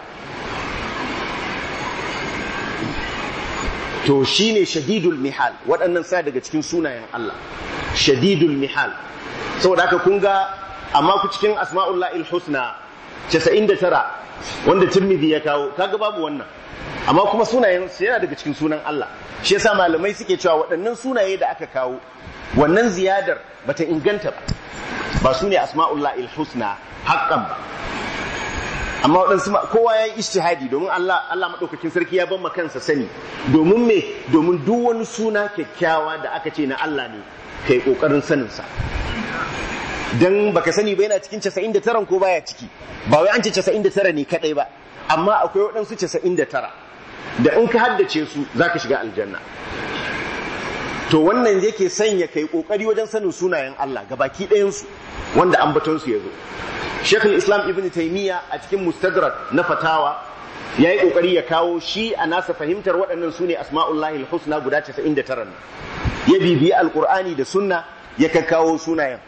to shine shadidul mihal waɗannan sa daga cikin sunayen Allah shadidul mihal saboda haka kun ga amma ku cikin asma'ullahil husna 99 wanda Tirmidhi ya kawo kaga babu wannan amma kuma sunayen su yana daga cikin sunan Allah shi yasa malamai suke cewa waɗannan sunaye da aka kawo wannan ziyadar bata inganta ba ba su ne asma'ullahil husna haqqan ba amma waɗansu kowa ya yi ishtihadi domin Allah Allah maɗaukakin sarki ya ban kansa sani domin me domin duk wani suna kyakkyawa da aka ce na Allah ne kai ƙoƙarin saninsa dan baka sani ba yana cikin 99 ko baya ciki ba wai an ce 99 ne kadai ba amma akwai waɗansu 99 da in ka haddace su zaka shiga aljanna to wannan yake sanya kai kokari wajen sanin sunayen Allah gabaki ɗayan su wanda ambaton su yazo Sheikhul Islam Ibn Taymiyyah a cikin Mustadrak na fatawa ya yi ƙoƙari ya kawo shi a nasa fahimtar waɗannan su ne asma'ullahi husna guda 99 ya bibiyi alƙur'ani da sunna ya kakkawo sunayen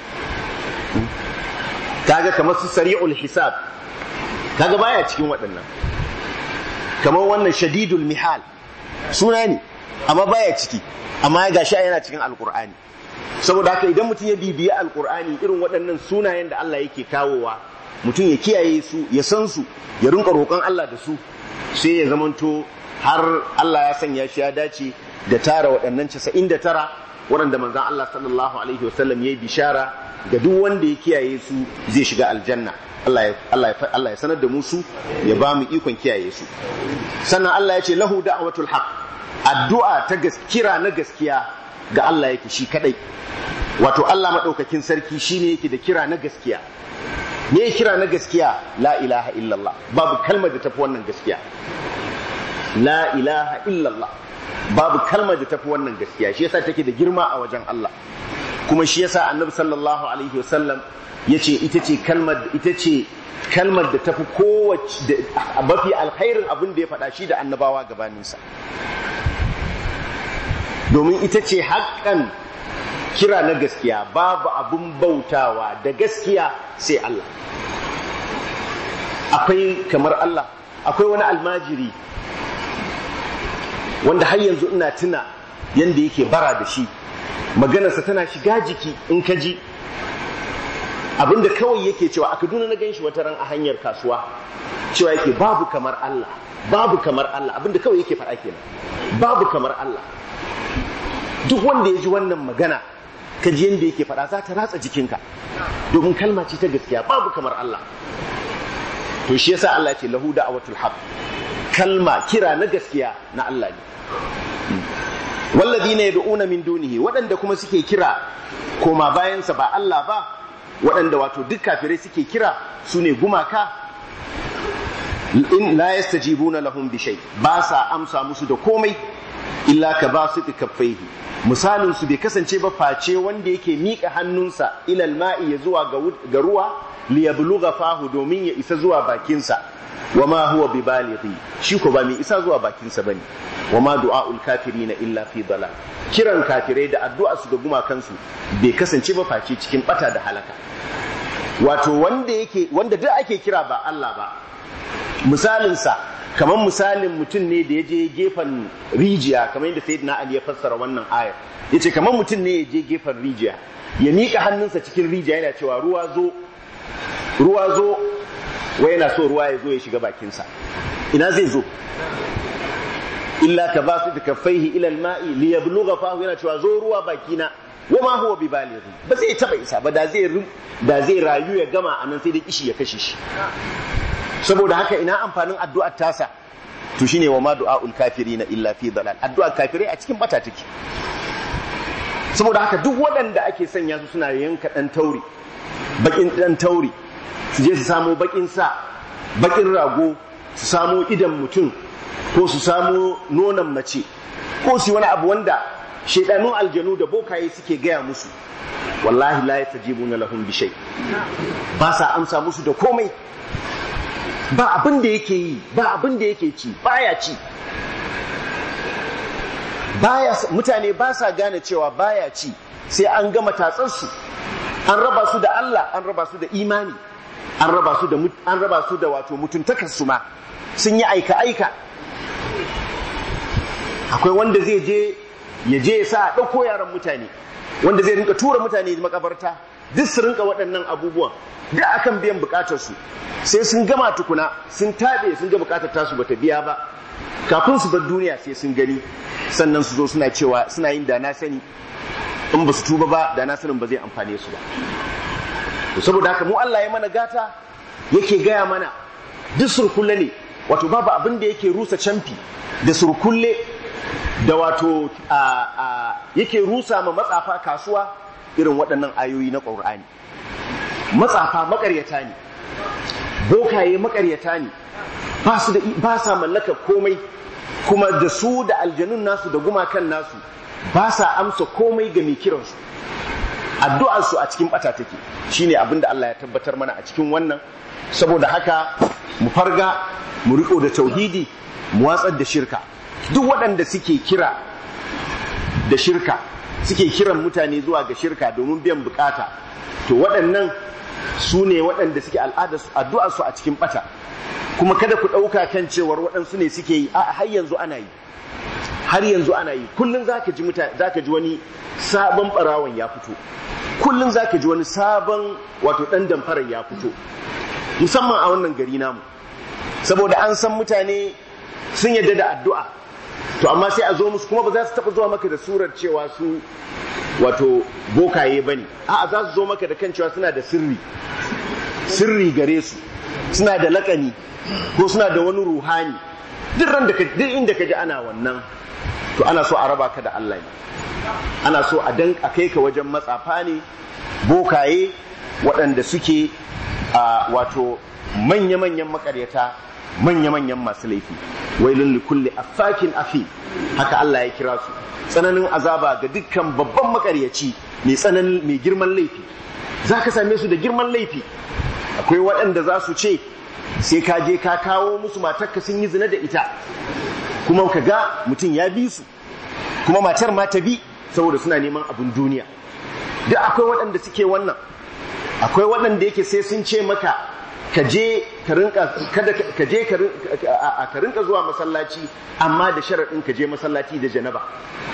kaga kamar su sari'ul hisab kaga baya cikin waɗannan kamar wannan shadidul mihal suna ne amma baya ciki amma ya gashi yana cikin alƙur'ani saboda haka idan mutum ya bibiyi alƙur'ani irin waɗannan sunayen da Allah yake kawowa mutum ya kiyaye su ya san su ya rinka roƙon Allah da su sai ya zamanto har Allah ya sanya shi ya dace da tara waɗannan 99 waɗanda manzon Allah sallallahu alaihi wasallam ya yi bishara ga duk wanda ya kiyaye su zai shiga aljanna Allah ya sanar da mu su ya ba mu ikon kiyaye su sannan Allah ya ce lahu da'watul haq addu'a ta kira na gaskiya ga Allah yake shi kadai wato Allah madaukakin sarki shine yake da kira na gaskiya me kira na gaskiya la ilaha illallah babu kalmar da tafi wannan gaskiya la ilaha illallah babu kalmar da tafi wannan gaskiya shi yasa take da girma a wajen Allah kuma shi yasa annabi sallallahu alaihi wasallam yace ita ce kalmar ita ce kalmar da tafi kowace mafi alkhairin abin da ya faɗa shi da annabawa gabaninsa domin ita ce haƙƙan kira na gaskiya babu abun bautawa da gaskiya sai Allah akwai kamar Allah akwai wani almajiri wanda har yanzu ina tuna yanda yake bara da shi maganarsa tana shiga jiki in ka ji abinda kawai yake cewa a kaduna na gan shi wata ran a hanyar kasuwa cewa yake babu kamar Allah babu kamar Allah abinda kawai yake faɗa kenan babu kamar Allah duk wanda ya ji wannan magana ka ji yadda yake faɗa za ta ratsa jikinka domin kalma ce ta gaskiya babu kamar Allah to shi yasa Allah ce lahu da'watul haq kalma kira na gaskiya na Allah ne walladina yad'una min dunihi waɗanda kuma suke kira koma bayansa ba Allah ba waɗanda wato duk kafirai suke kira su ne gumaka in la yastajibuna lahum bi shay ba sa amsa musu da komai illa ka ba su kaffaihi misalin su bai kasance ba face wanda yake miƙa hannunsa ilal ma'i ya zuwa ga ruwa li yablugha fahu domin ya isa zuwa bakinsa wa ma huwa bi balighi shi ko ba mai isa zuwa bakinsa bane wa ma du'aul kafirina illa fi dalal kiran kafirai da addu'a su ga gumakansu bai kasance ba face cikin bata da halaka wato wanda yake wanda duk ake kira ba Allah ba misalinsa kamar misalin mutum ne da ya je gefen rijiya kamar yadda sayyidina Ali ya fassara wannan ayar yace kamar mutum ne ya je gefen rijiya ya miƙa hannunsa cikin rijiya yana cewa ruwa zo ruwa zo wai yana so ruwa ya zo ya shiga bakinsa ina zai zo illa ka ba su da kaffaihi ila alma'i li yablugha fahu yana cewa zo ruwa bakina wa ma huwa bi balighi ba zai taba isa ba da zai da zai rayu ya gama anan sai da kishi ya kashe shi saboda haka ina amfanin addu'ar tasa to shine wa ma du'aul kafirina illa fi dalal addu'ar kafirai a cikin bata take saboda haka duk waɗanda ake sanya su suna yanka dan tauri bakin dan tauri su je su samo bakin sa bakin rago su samo idan mutum ko su samo nonon mace ko su wani abu wanda shaidanun aljanu da bokaye suke gaya musu wallahi la yatajibuna lahum bi shay ba sa amsa musu da komai ba abin da yake yi ba abin da yake ci baya ci baya mutane ba sa gane cewa baya ci sai an gama tatsarsu an raba su da Allah an raba su da imani an raba su da an raba su da wato mutuntakar su ma sun yi aika aika akwai wanda zai je ya je ya sa a ɗauko yaran mutane wanda zai rinka tura mutane makabarta duk su rinka waɗannan abubuwan da akan biyan bukatar su sai sun gama tukuna sun taɓe sun ga bukatar tasu bata biya ba kafin su bar duniya sai sun gani sannan su zo suna cewa suna yin da na sani in ba su tuba ba da na sanin ba zai amfane su ba saboda haka mu Allah ya mana gata yake gaya mana duk surkulle ne wato babu abin da yake rusa camfi da surkulle da wato yake rusa ma matsafa kasuwa irin waɗannan ayoyi na ƙur'ani matsafa makaryata ne bokaye makaryata ne ba sa mallaka komai kuma da su da aljanun nasu da gumakan nasu ba sa amsa komai ga mai kiransu addu'arsu a cikin bata take shine abin da Allah ya tabbatar mana a cikin wannan saboda haka mu farga mu riko da tauhidi mu watsar da shirka duk waɗanda suke kira da shirka suke kiran mutane zuwa ga shirka domin biyan bukata to waɗannan su ne waɗanda suke addu'arsu a cikin bata kuma kada ku ɗauka kan cewar waɗansu ne suke yi a har yanzu ana yi har yanzu ana yi kullum zaka ji mutane zaka ji wani sabon barawan ya fito kullum zaka ji wani sabon wato dan damfarar ya fito musamman a wannan gari namu saboda an san mutane sun yadda da addu'a to amma sai a zo musu kuma ba za su taɓa zuwa maka da surar cewa su wato bokaye ba ne a'a za su zo maka da kan cewa suna da sirri sirri gare su suna da lakani ko suna da wani ruhani duk ran da duk inda ka ji ana wannan to ana so a raba ka da Allah ne ana so a dan a kai ka wajen matsafa ne bokaye waɗanda suke a wato manya-manyan makaryata manya-manyan masu laifi wailun likulli affakin afi haka Allah ya kira su tsananin azaba ga dukkan babban makaryaci mai tsananin mai girman laifi za ka same su da girman laifi akwai waɗanda za su ce sai ka je ka kawo musu matarka sun yi zina da ita kuma ka ga mutum ya bi su kuma matar ma ta bi saboda suna neman abin duniya duk akwai waɗanda suke wannan akwai waɗanda yake sai sun ce maka ka je ka rinka kada ka je ka rinka zuwa masallaci amma da sharaɗin ka je masallaci da janaba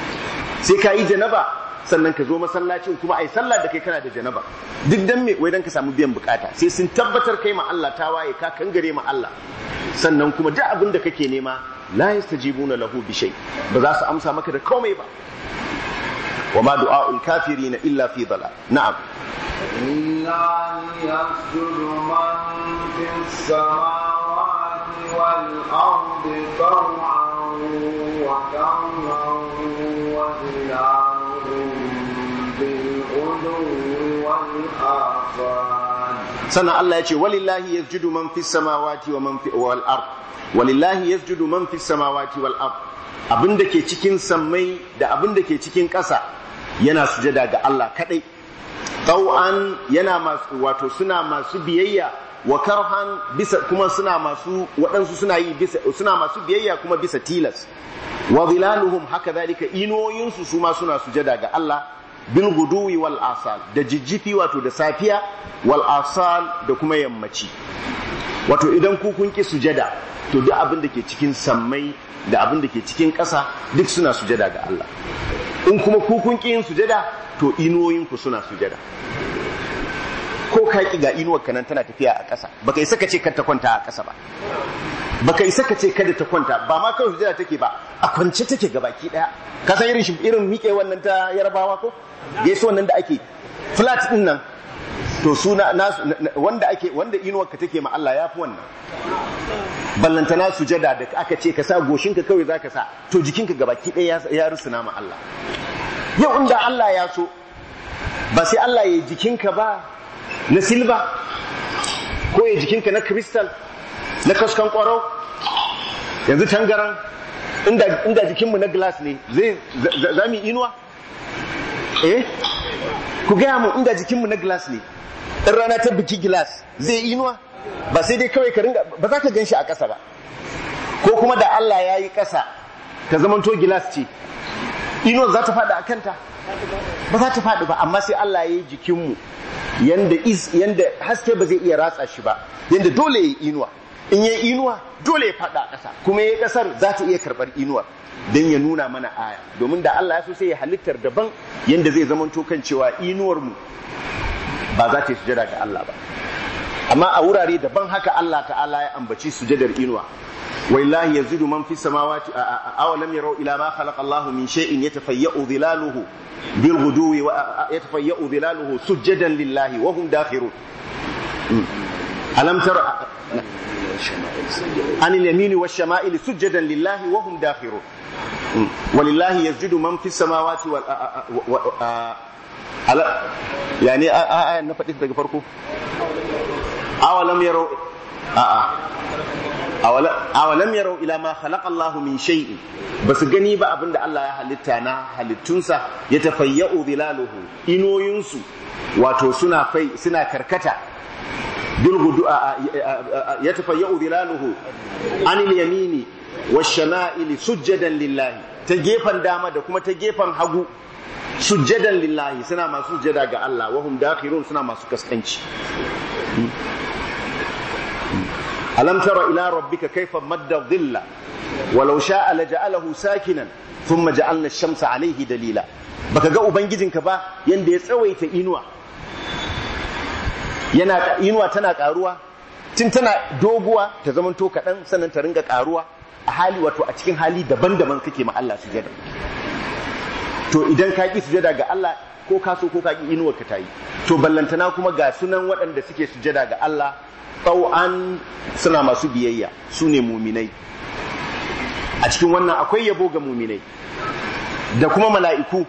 sai ka yi janaba sannan ka zo masallacin kuma ai sallah da kai kana da janaba duk dan me wai dan ka samu biyan bukata sai sun tabbatar kai ma Allah ta waye ka kangare ma Allah sannan kuma duk abin da kake nema la yastajibuna lahu bi shay ba za su amsa maka da komai ba wa ma du'a'ul kafirin illa fi dhalal na'am لله يسجد من في السماوات والأرض طوعا وكرها وظلالهم بالغدو والآصال sannan Allah ya ce walillahi yasjudu man fis samawati wa man fi wal ard walillahi yasjudu man fis samawati wal ard abinda ke cikin sammai da abinda ke cikin ƙasa yana sujada ga Allah kadai tau'an yana masu wato suna masu biyayya wa karhan bisa kuma suna masu waɗansu suna yi bisa suna masu biyayya kuma bisa tilas wa zilaluhum haka zalika inoyinsu su ma suna sujada ga Allah bil guduwi wal asal da jijjifi wato da safiya wal asal da kuma yammaci wato idan ku kun ki sujada to duk abin da ke cikin sammai da abin da ke cikin ƙasa duk suna sujada ga Allah in kuma ku kun ki yin sujada to inuwoyinku suna sujada ko ka ki ga inuwar kanan tana tafiya a ƙasa baka isa ka ce kar ta kwanta a ƙasa ba baka isa ka ce kada ta kwanta ba ma kawai sujada take ba a kwance take ga baki daya ka san irin irin miƙe wannan ta yarbawa ko gaiso wannan da ake flat din nan to suna wanda ake wanda inuwar ka take ma Allah yafi wannan ballantana sujada da aka ce ka sa goshinka kawai zaka sa to jikinka gabaki ɗaya ya rusuna ma Allah yau inda Allah ya so ba sai Allah ya jikinka ba na silba ko ya jikinka na kristal na kaskan kwaro yanzu tangaran inda inda jikinmu na glass ne zai za mu inuwa eh ku gaya mu inda jikinmu na glass ne in rana ta biki glass zai inuwa ba sai dai kawai ka ringa ba za ka gan shi a ƙasa ba ko kuma da Allah ya yi ƙasa ta zamanto gilas ce inuwar za ta faɗi a kanta ba za ta faɗi ba amma sai Allah ya yi jikinmu yanda is yanda haske ba zai iya ratsa shi ba yanda dole ya yi inuwa in ya yi inuwa dole ya faɗa a ƙasa kuma ya yi ƙasar za ta iya karɓar inuwar don ya nuna mana aya domin da Allah ya so sai ya halittar daban yanda zai zamanto kan cewa inuwar mu ba za ta yi sujada ga Allah ba amma a wurare daban haka Allah ta'ala ya ambaci sujadar inuwa waillahi yazidu man fis samawati aw lam yaraw ila ma khalaqa Allah min shay'in yatafayya'u dhilaluhu bil ghuduwi wa yatafayya'u dhilaluhu sujadan lillahi wa hum dakhirun alam tara anil yamini wash shama'ili sujadan lillahi wa hum dakhirun walillahi yazidu man fis samawati wal yani a na faɗi daga farko awalam yarau a'a awalam yarau ila ma khalaqa Allah min shay'in basu gani ba abinda Allah ya halitta na halittunsa ya tafayya'u zilaluhu inoyinsu wato suna fai suna karkata bil gudu ya tafayya'u zilaluhu anil yamini washama'ili sujjadan lillahi ta gefen dama da kuma ta gefen hagu sujjadan lillahi suna masu sujjada ga Allah wahum dakhirun suna masu kaskanci alam tara ila rabbika kayfa madda dhilla walau sha'a laja'alahu sakinan thumma ja'alna ash-shamsa alayhi dalila baka ga ubangijinka ba yanda ya tsawaita inuwa yana inuwa tana karuwa tun tana doguwa ta zamanto kaɗan sannan ta ringa karuwa a hali wato a cikin hali daban-daban kake ma Allah sujada to idan ka ki sujada ga Allah ko ka so ko ka ki inuwar ka tayi to ballantana kuma ga sunan waɗanda suke sujada ga Allah tau'an suna masu biyayya su ne muminai a cikin wannan akwai yabo ga muminai da kuma mala'iku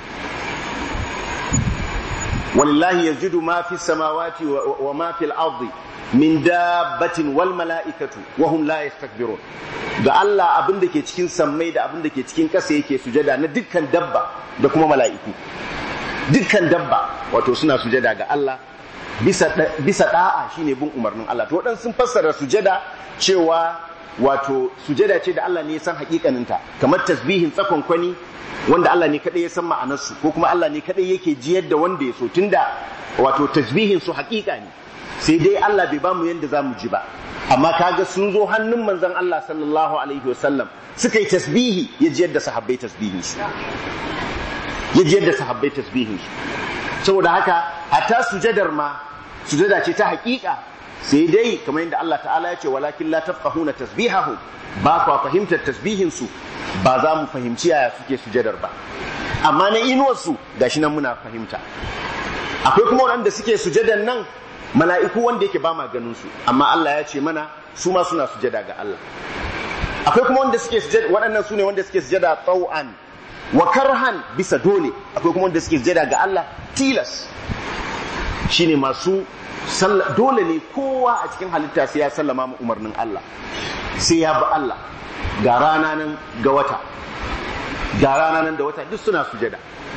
walillahi yajidu ma fi samawati wa ma fil ardi min dabbatin wal mala'ikatu wa hum la yastakbirun ga Allah abin da ke cikin sammai da abin da ke cikin ƙasa yake sujada na dukkan dabba da kuma mala'iku dukkan dabba wato suna sujada ga Allah bisa bisa da'a shine bin umarnin Allah to wadan sun fassara sujada cewa wato sujada ce da Allah ne ya san hakikaninta kamar tasbihin tsakon kwani wanda Allah ne kadai ya san ma'anarsu ko kuma Allah ne kadai yake jiyar da wanda ya so tunda wato tasbihin su hakika ne sai dai Allah bai bamu yanda zamu ji ba amma kaga sun zo hannun manzon Allah sallallahu alaihi wasallam suka yi tasbihi ya jiyar da sahabbai tasbihin su ya jiyar da sahabbai tasbihin su saboda haka hatta sujadar ma sujada ce ta hakika sai dai kamar yadda Allah ta'ala ya ce walakin la tafqahuna tasbihahum ba kwa fahimtar tasbihin su ba za mu fahimci yaya suke sujadar ba amma na inuwar su gashi nan muna fahimta akwai kuma waɗanda suke sujadan nan mala'iku wanda yake ba ma ganin su amma Allah ya ce mana su ma suna sujada ga Allah akwai kuma wanda suke sujada waɗannan su ne wanda suke sujada tau'an wa karhan bisa dole akwai kuma wanda suke sujada ga Allah tilas shine masu dole ne kowa a cikin halitta sai ya sallama mu umarnin Allah sai ya bi Allah ga rana nan ga wata ga rana nan da wata duk suna sujada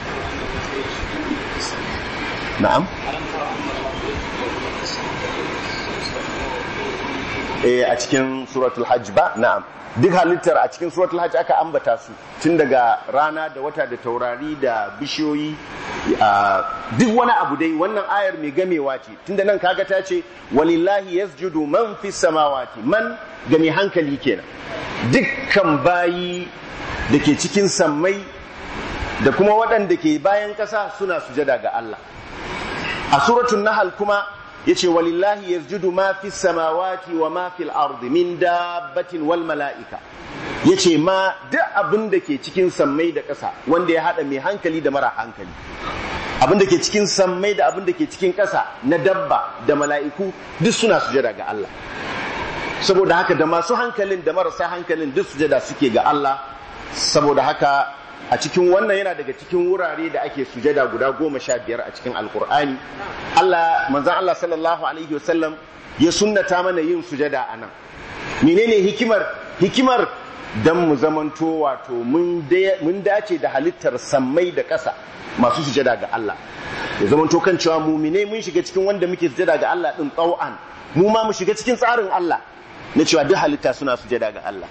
na'am eh a cikin suratul hajj ba na'am duk halittar a cikin suratul hajj aka ambata su tun daga rana da wata da taurari da bishiyoyi duk wani abu dai wannan ayar mai gamewa ce tunda nan kaga ta ce walillahi yasjudu man fi samawati man ga mai hankali kenan dukkan bayi da ke cikin sammai da kuma waɗanda ke bayan ƙasa suna sujada ga Allah a suratul nahal kuma yace walillahi yasjudu ma fi samawati wa ma fil ardi min dabbatin wal mala'ika yace ma duk abin da ke cikin sammai da ƙasa wanda ya hada mai hankali da mara hankali abin da ke cikin sammai da abin da ke cikin ƙasa na dabba da mala'iku duk suna sujada ga Allah saboda haka da masu hankalin da marasa hankalin duk sujada suke ga Allah saboda haka a cikin wannan yana daga cikin wurare da ake sujada guda goma sha biyar a cikin alkur'ani Allah manzan Allah sallallahu alaihi wasallam ya sunnata mana yin sujada a nan menene hikimar hikimar dan mu zamanto wato mun dace da halittar sammai da ƙasa masu sujada ga Allah ya zamanto kan cewa muminai mun shiga cikin wanda muke sujada ga Allah din tsau'an mu ma mu shiga cikin tsarin Allah na cewa duk halitta suna sujada ga Allah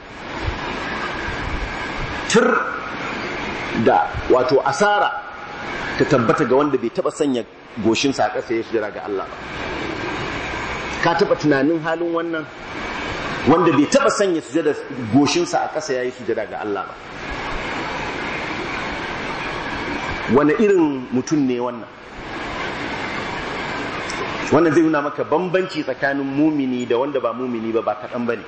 tur da wato asara ta tabbata ga wanda bai taba sanya goshinsa a ƙasa ya sujada ga Allah ba ka taba tunanin halin wannan wanda bai taba sanya sujada goshinsa a ƙasa yayi sujada ga Allah ba wani irin mutum ne wannan wannan zai nuna maka bambanci tsakanin mumini da wanda ba mumini ba ba kaɗan ba ne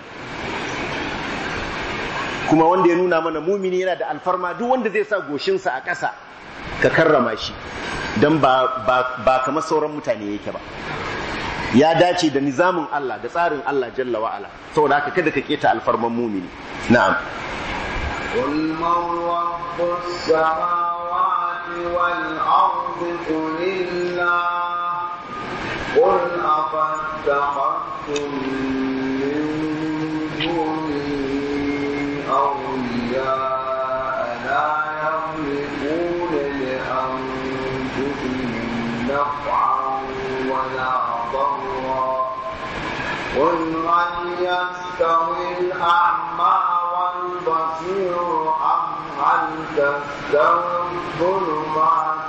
kuma wanda ya nuna mana mumini yana da alfarma duk wanda zai sa goshinsa a ƙasa ka karrama shi don ba kamar sauran mutane yake ba ya dace da nizamin Allah da tsarin Allah jalla wa'ala saboda haka kada ka keta alfarman mumini na'am قل من رب السماوات والأرض قل الله قل أفاتخذتم من دونه أولياء لا يملكون لأنفسهم نفعا ولا ضرا قل هل يستوي الأعمى والبصير أم هل تستوي الظلمات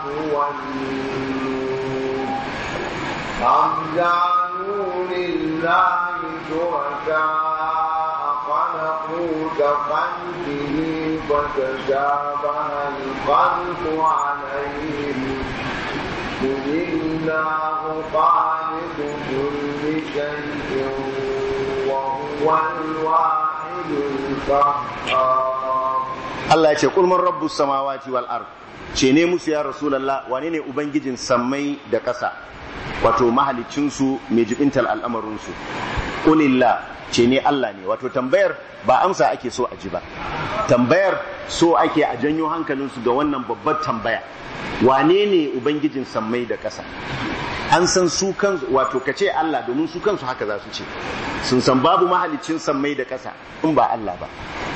والنور أم جعلوا لله شركاء خلقوا كخلقه فتشابه الخلق عليهم قل الله خالق كل شيء وهو الواحد القهار Allah ya ce kulman rabbus samawati wal ard ce ne musu ya rasulullah wane ne ubangijin sammai da ƙasa wato mahalicin su mai jibintal al'amarin su qulillah ce ne Allah ne wato tambayar ba amsa ake so a ji ba tambayar so ake a janyo hankalin su ga wannan babbar tambaya wane ne ubangijin sammai da ƙasa an san su kansu wato ka ce Allah domin su kansu haka za su ce sun san babu mahalicin sammai da ƙasa in ba Allah ba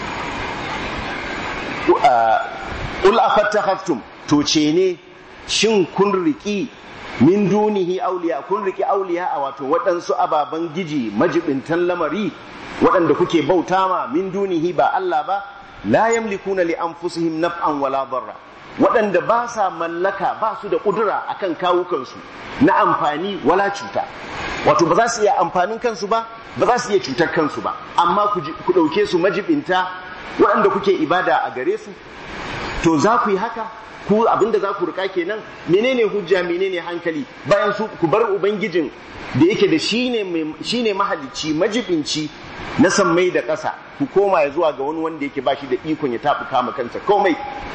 Ul afattakhaftum to ce ne shin kun riki min dunihi auliya kun riki auliya a wato waɗansu ababen giji majibintan lamari waɗanda kuke bauta ma min dunihi ba Allah ba la yamlikuna li anfusihim naf'an wala darra waɗanda ba sa mallaka ba su da ƙudura akan kawukansu na amfani wala cuta wato ba za su iya amfanin kansu ba ba za su iya cutar kansu ba amma ku ɗauke su majibinta waɗanda kuke ibada a gare su to za ku yi haka ku abinda za ku rika kenan menene hujja menene hankali bayan su ku bar ubangijin da yake da shine shine mahalicci majibinci na sammai da ƙasa ku koma ya zuwa ga wani wanda yake ba shi da ikon ya tafi kama kansa komai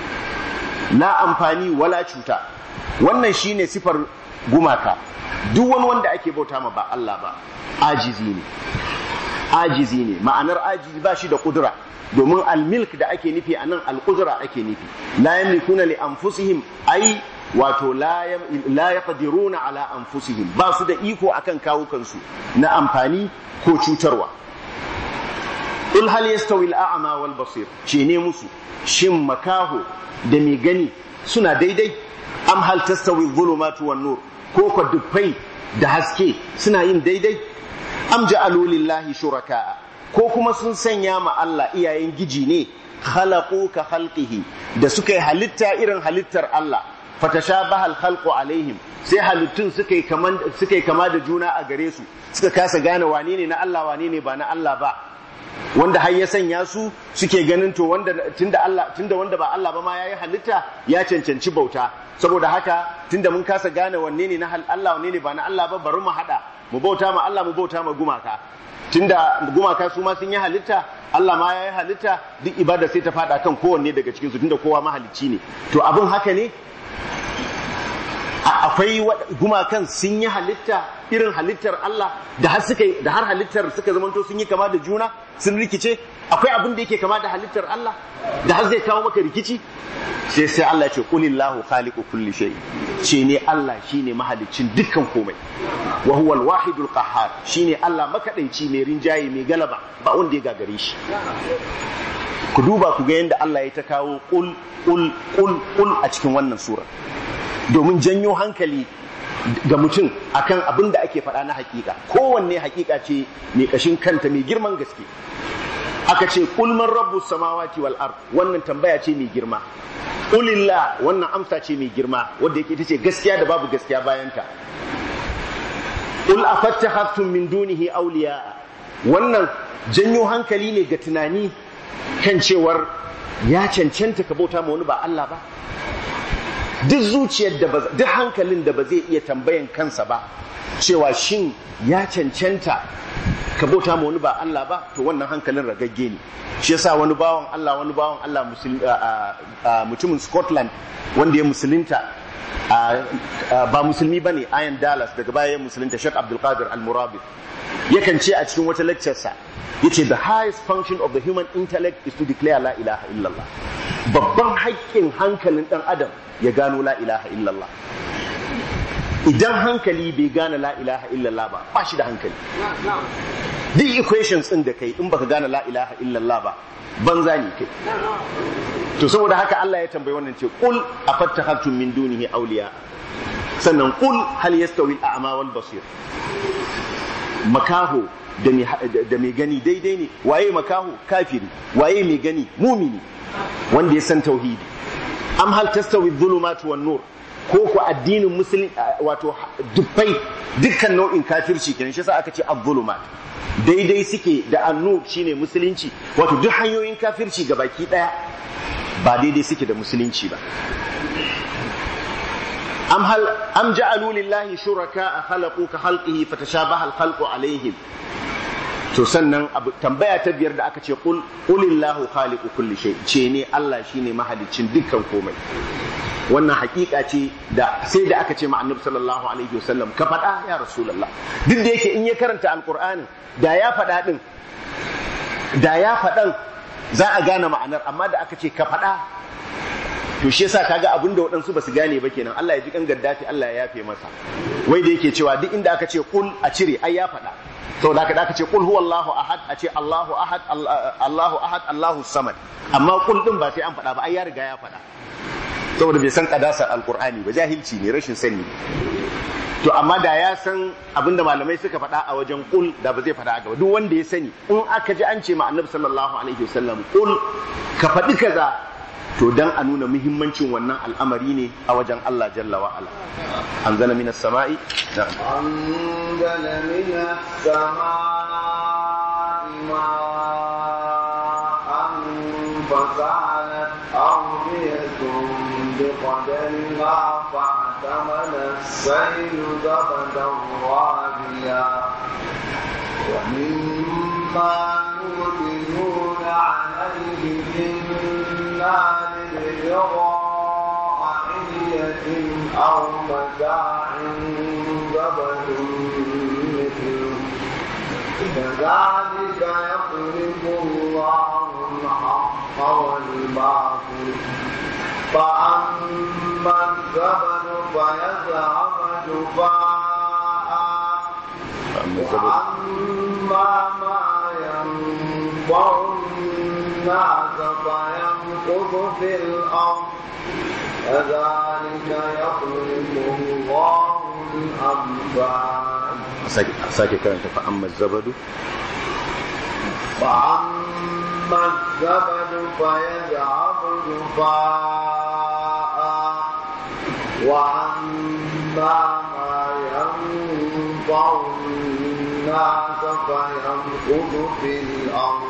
na amfani wala cuta wannan shine sifar gumaka duk wani wanda ake bauta ma ba Allah ba ajizi ne ajizi ne ma'anar ajizi ba shi da kudura domin almilk da ake nufi a nan alkudura ake nufi la yamlikuna li anfusihim ai wato la yaqdiruna ala anfusihim ba su da iko akan kawukansu na amfani ko cutarwa Ul hal yastawi al-a'ma wal basir ce ne musu shin makaho da mai gani suna daidai am hal tastawi dhulumatu wan nur ko ko dufai da haske suna yin daidai am ja'alu lillahi shuraka'a ko kuma sun sanya ma Allah iyayen giji ne khalaqu ka khalqihi da suka yi halitta irin halittar Allah fatashabaha al-khalqu alaihim sai halittun suka yi kama suka yi kama da juna a gare su suka kasa gane wane ne na Allah wane ne ba na Allah ba wanda har ya sanya su suke ganin to wanda tunda Allah tunda wanda ba Allah ba ma yayi halitta ya cancanci bauta saboda haka tunda mun kasa gane wanne ne na Allah wanne ne ba na Allah ba bari mu hada mu bauta ma Allah mu bauta ma gumaka tunda gumaka su ma sun yi halitta Allah ma yayi halitta duk ibada sai ta fada kan kowanne daga cikin su tunda kowa mahalicci ne to abin haka ne akwai gumakan sun yi halitta irin halittar Allah da har suka da har halittar suka zamanto sun yi kama da juna sun rikice akwai abin da yake kama da halittar Allah da har zai kawo maka rikici sai sai Allah ce qulillahu khaliqu kulli shay ce ne Allah shine mahaliccin dukkan komai wa huwa al-wahidul qahhar shine Allah makadaici mai rinjaye mai galaba ba wanda ya gagare shi ku duba ku ga yadda Allah ya ta kawo qul qul qul qul a cikin wannan sura domin janyo hankali ga mutum akan abin da ake faɗa na hakika kowanne hakika ce mai kashin kanta mai girman gaske aka ce kulman rabbu samawati wal ard wannan tambaya ce mai girma ulillah wannan amsa ce mai girma wanda yake ita ce gaskiya da babu gaskiya bayanta ul afattakhtum min dunihi awliya wannan janyo hankali ne ga tunani kan cewar ya cancanta ka bauta ma wani ba Allah ba duk zuciyar da duk hankalin da ba zai iya tambayan kansa ba cewa shin ya cancanta ka bauta ma wani ba Allah ba to wannan hankalin ragagge ne shi yasa wani bawan Allah wani bawan Allah mutumin Scotland wanda ya musulunta ba musulmi bane Ian Dallas daga baya ya musulunta Sheikh Abdul Qadir Al-Murabit yakan ce a cikin wata lecture sa yace the highest function of the human intellect is to declare la ilaha illallah babban haƙƙin hankalin dan adam ya gano la ilaha illallah idan hankali bai gane la ilaha illallah ba ba shi da hankali duk equations din da kai in baka gane la ilaha illallah ba banza ne kai to saboda haka Allah ya tambayi wannan ce qul afattakhtum min dunihi awliya sannan qul hal yastawi al-a'ma wal basir makaho da mai gani daidai ne waye makaho kafiri waye mai gani mumini wanda ya san tauhidi am hal tastawi dhulumatu wan nur ko ku addinin musulmi wato dubbai dukkan nau'in kafirci kenan shi yasa aka ce az-zulumat daidai suke da annur shine musulunci wato duk hanyoyin kafirci ga baki daya ba daidai suke da musulunci ba am hal am ja'alu lillahi shuraka khalaqu ka khalqihi fatashabaha al-khalqu alaihim to sannan tambaya ta biyar da aka ce qul qulillahu khaliqu kulli shay ce ne Allah shine mahaliccin dukkan komai wannan hakika ce da sai da aka ce ma annabi sallallahu alaihi wasallam ka faɗa ya rasulullah duk da yake in ya karanta alqur'ani da ya faɗa din da ya faɗan za a gane ma'anar amma da aka ce ka faɗa to shi yasa kaga abin da waɗansu ba su gane ba kenan Allah ya ji kan gaddafi Allah ya yafe masa wai da yake cewa duk inda aka ce kul a cire ai ya faɗa saboda haka da aka ce kul huwallahu ahad a ce Allahu ahad Allahu ahad Allahu samad amma kul din ba sai an faɗa ba ai ya riga ya faɗa saboda bai san kadasar alkur'ani ba jahilci ne rashin sani to amma da ya san abinda malamai suka faɗa a wajen kul da ba zai faɗa a gaba duk wanda ya sani in aka ji an ce ma annabi sallallahu alaihi wasallam kul ka faɗi kaza to dan a nuna muhimmancin wannan al'amari ne a wajen Allah jalla wa ala anzala minas sama'i anzala minas sama'i ma'an fasalat awdiyatun بقدرها فاحتمل السيل زبدا رابيا ومما يوقدون عليه في النار ابتغاء حلية أو متاع زبد مثله كذلك يخلق الله الحق والباطل فأما الزبد فيذهب جفاء وأما ما ينفع الناس فيمكث في الأرض كذلك يخلق الله الأمثال sake karanta fa amma zabadu فأما الزبد فيذهب جفاء وأما ما ينفع الناس فيمكث في الأرض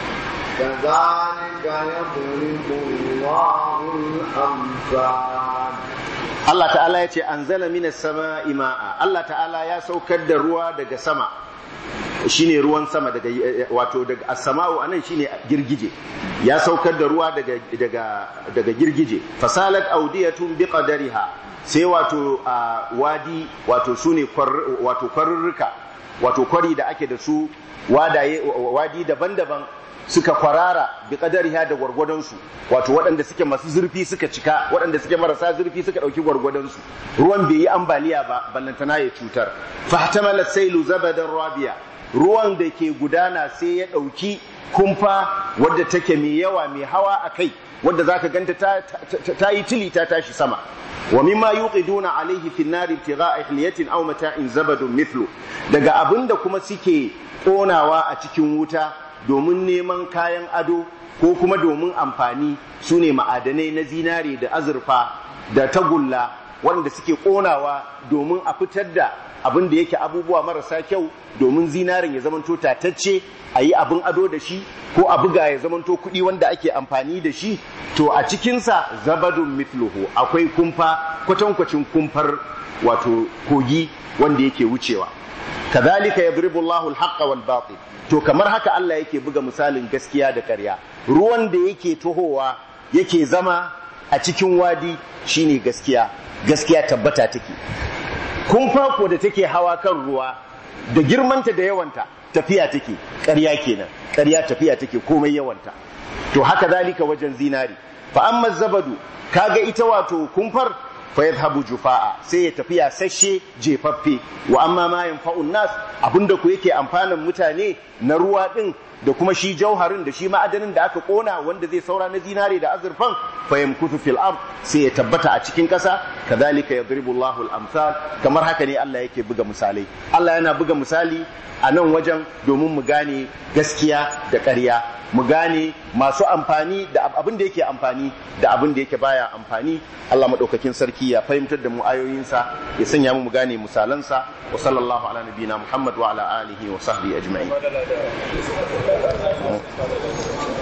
كذلك يضرب الله الأمثال Allah ta'ala ya ce an zala mina sama ima'a Allah ta'ala ya saukar da ruwa daga sama shine ruwan sama daga wato daga as-sama'u anan shine girgije ya saukar da ruwa daga daga daga girgije fasalat awdiyatun biqadariha sai wato wadi wato sune wato kwarurruka wato kwari da ake da su wadaye wadi daban-daban suka kwarara bi qadariha da gwargwadon su wato waɗanda suke masu zurfi suka cika waɗanda suke marasa zurfi suka ɗauki gwargwadon su ruwan bai yi ambaliya ba ballantana ya cutar fahtamala sailu zabadan rabiya ruwan da ke gudana sai ya ɗauki kumfa wadda take mai yawa mai hawa a kai wadda za ka ganta ta yi tili ta tashi sama wa mimma yuqiduna alaihi fi an-nar ibtigha'a ihliyatin aw mata'in zabadun mithlu daga abinda kuma suke konawa a cikin wuta domin neman kayan ado ko kuma domin amfani sune ma'adanai na zinare da azurfa da tagulla wanda suke konawa domin a fitar da abin da yake abubuwa marasa kyau domin zinarin ya zamanto tatacce a yi abin ado da shi ko a buga ya zamanto kuɗi wanda ake amfani da shi to a cikinsa zabadun mithluhu akwai kumfa kwatankwacin kumfar wato kogi wanda yake wucewa kadhalika yadribu Allahu al-haqqa wal batil to kamar haka Allah yake buga misalin gaskiya da ƙarya ruwan da yake tohowa yake zama a cikin wadi shine gaskiya gaskiya tabbata take kumfa ko da take hawa kan ruwa da girmanta da yawanta tafiya take ƙarya kenan ƙarya tafiya take komai yawanta to haka zalika wajen zinari fa amma zabadu kaga ita wato kumfar fa yadhhabu jufa'a sai ya tafiya sashe jefaffe wa amma ma yanfa'un nas abinda ku yake amfanin mutane na ruwa din da kuma shi jauharin da shi ma'adanin da aka kona wanda zai saura na zinare da azurfan fa yamkutu fil ard sai ya tabbata a cikin kasa kadhalika yadribu Allahu al-amsal kamar haka ne Allah yake buga misalai Allah yana buga misali a nan wajen domin mu gane gaskiya da ƙarya mu gane masu amfani da abin da yake amfani da abin da yake baya amfani Allah madaukakin sarki ya fahimtar da mu ayoyinsa ya sanya mu mu gane misalansa wa sallallahu ala nabiyina Muhammad wa ala alihi wa sahbihi ajma'in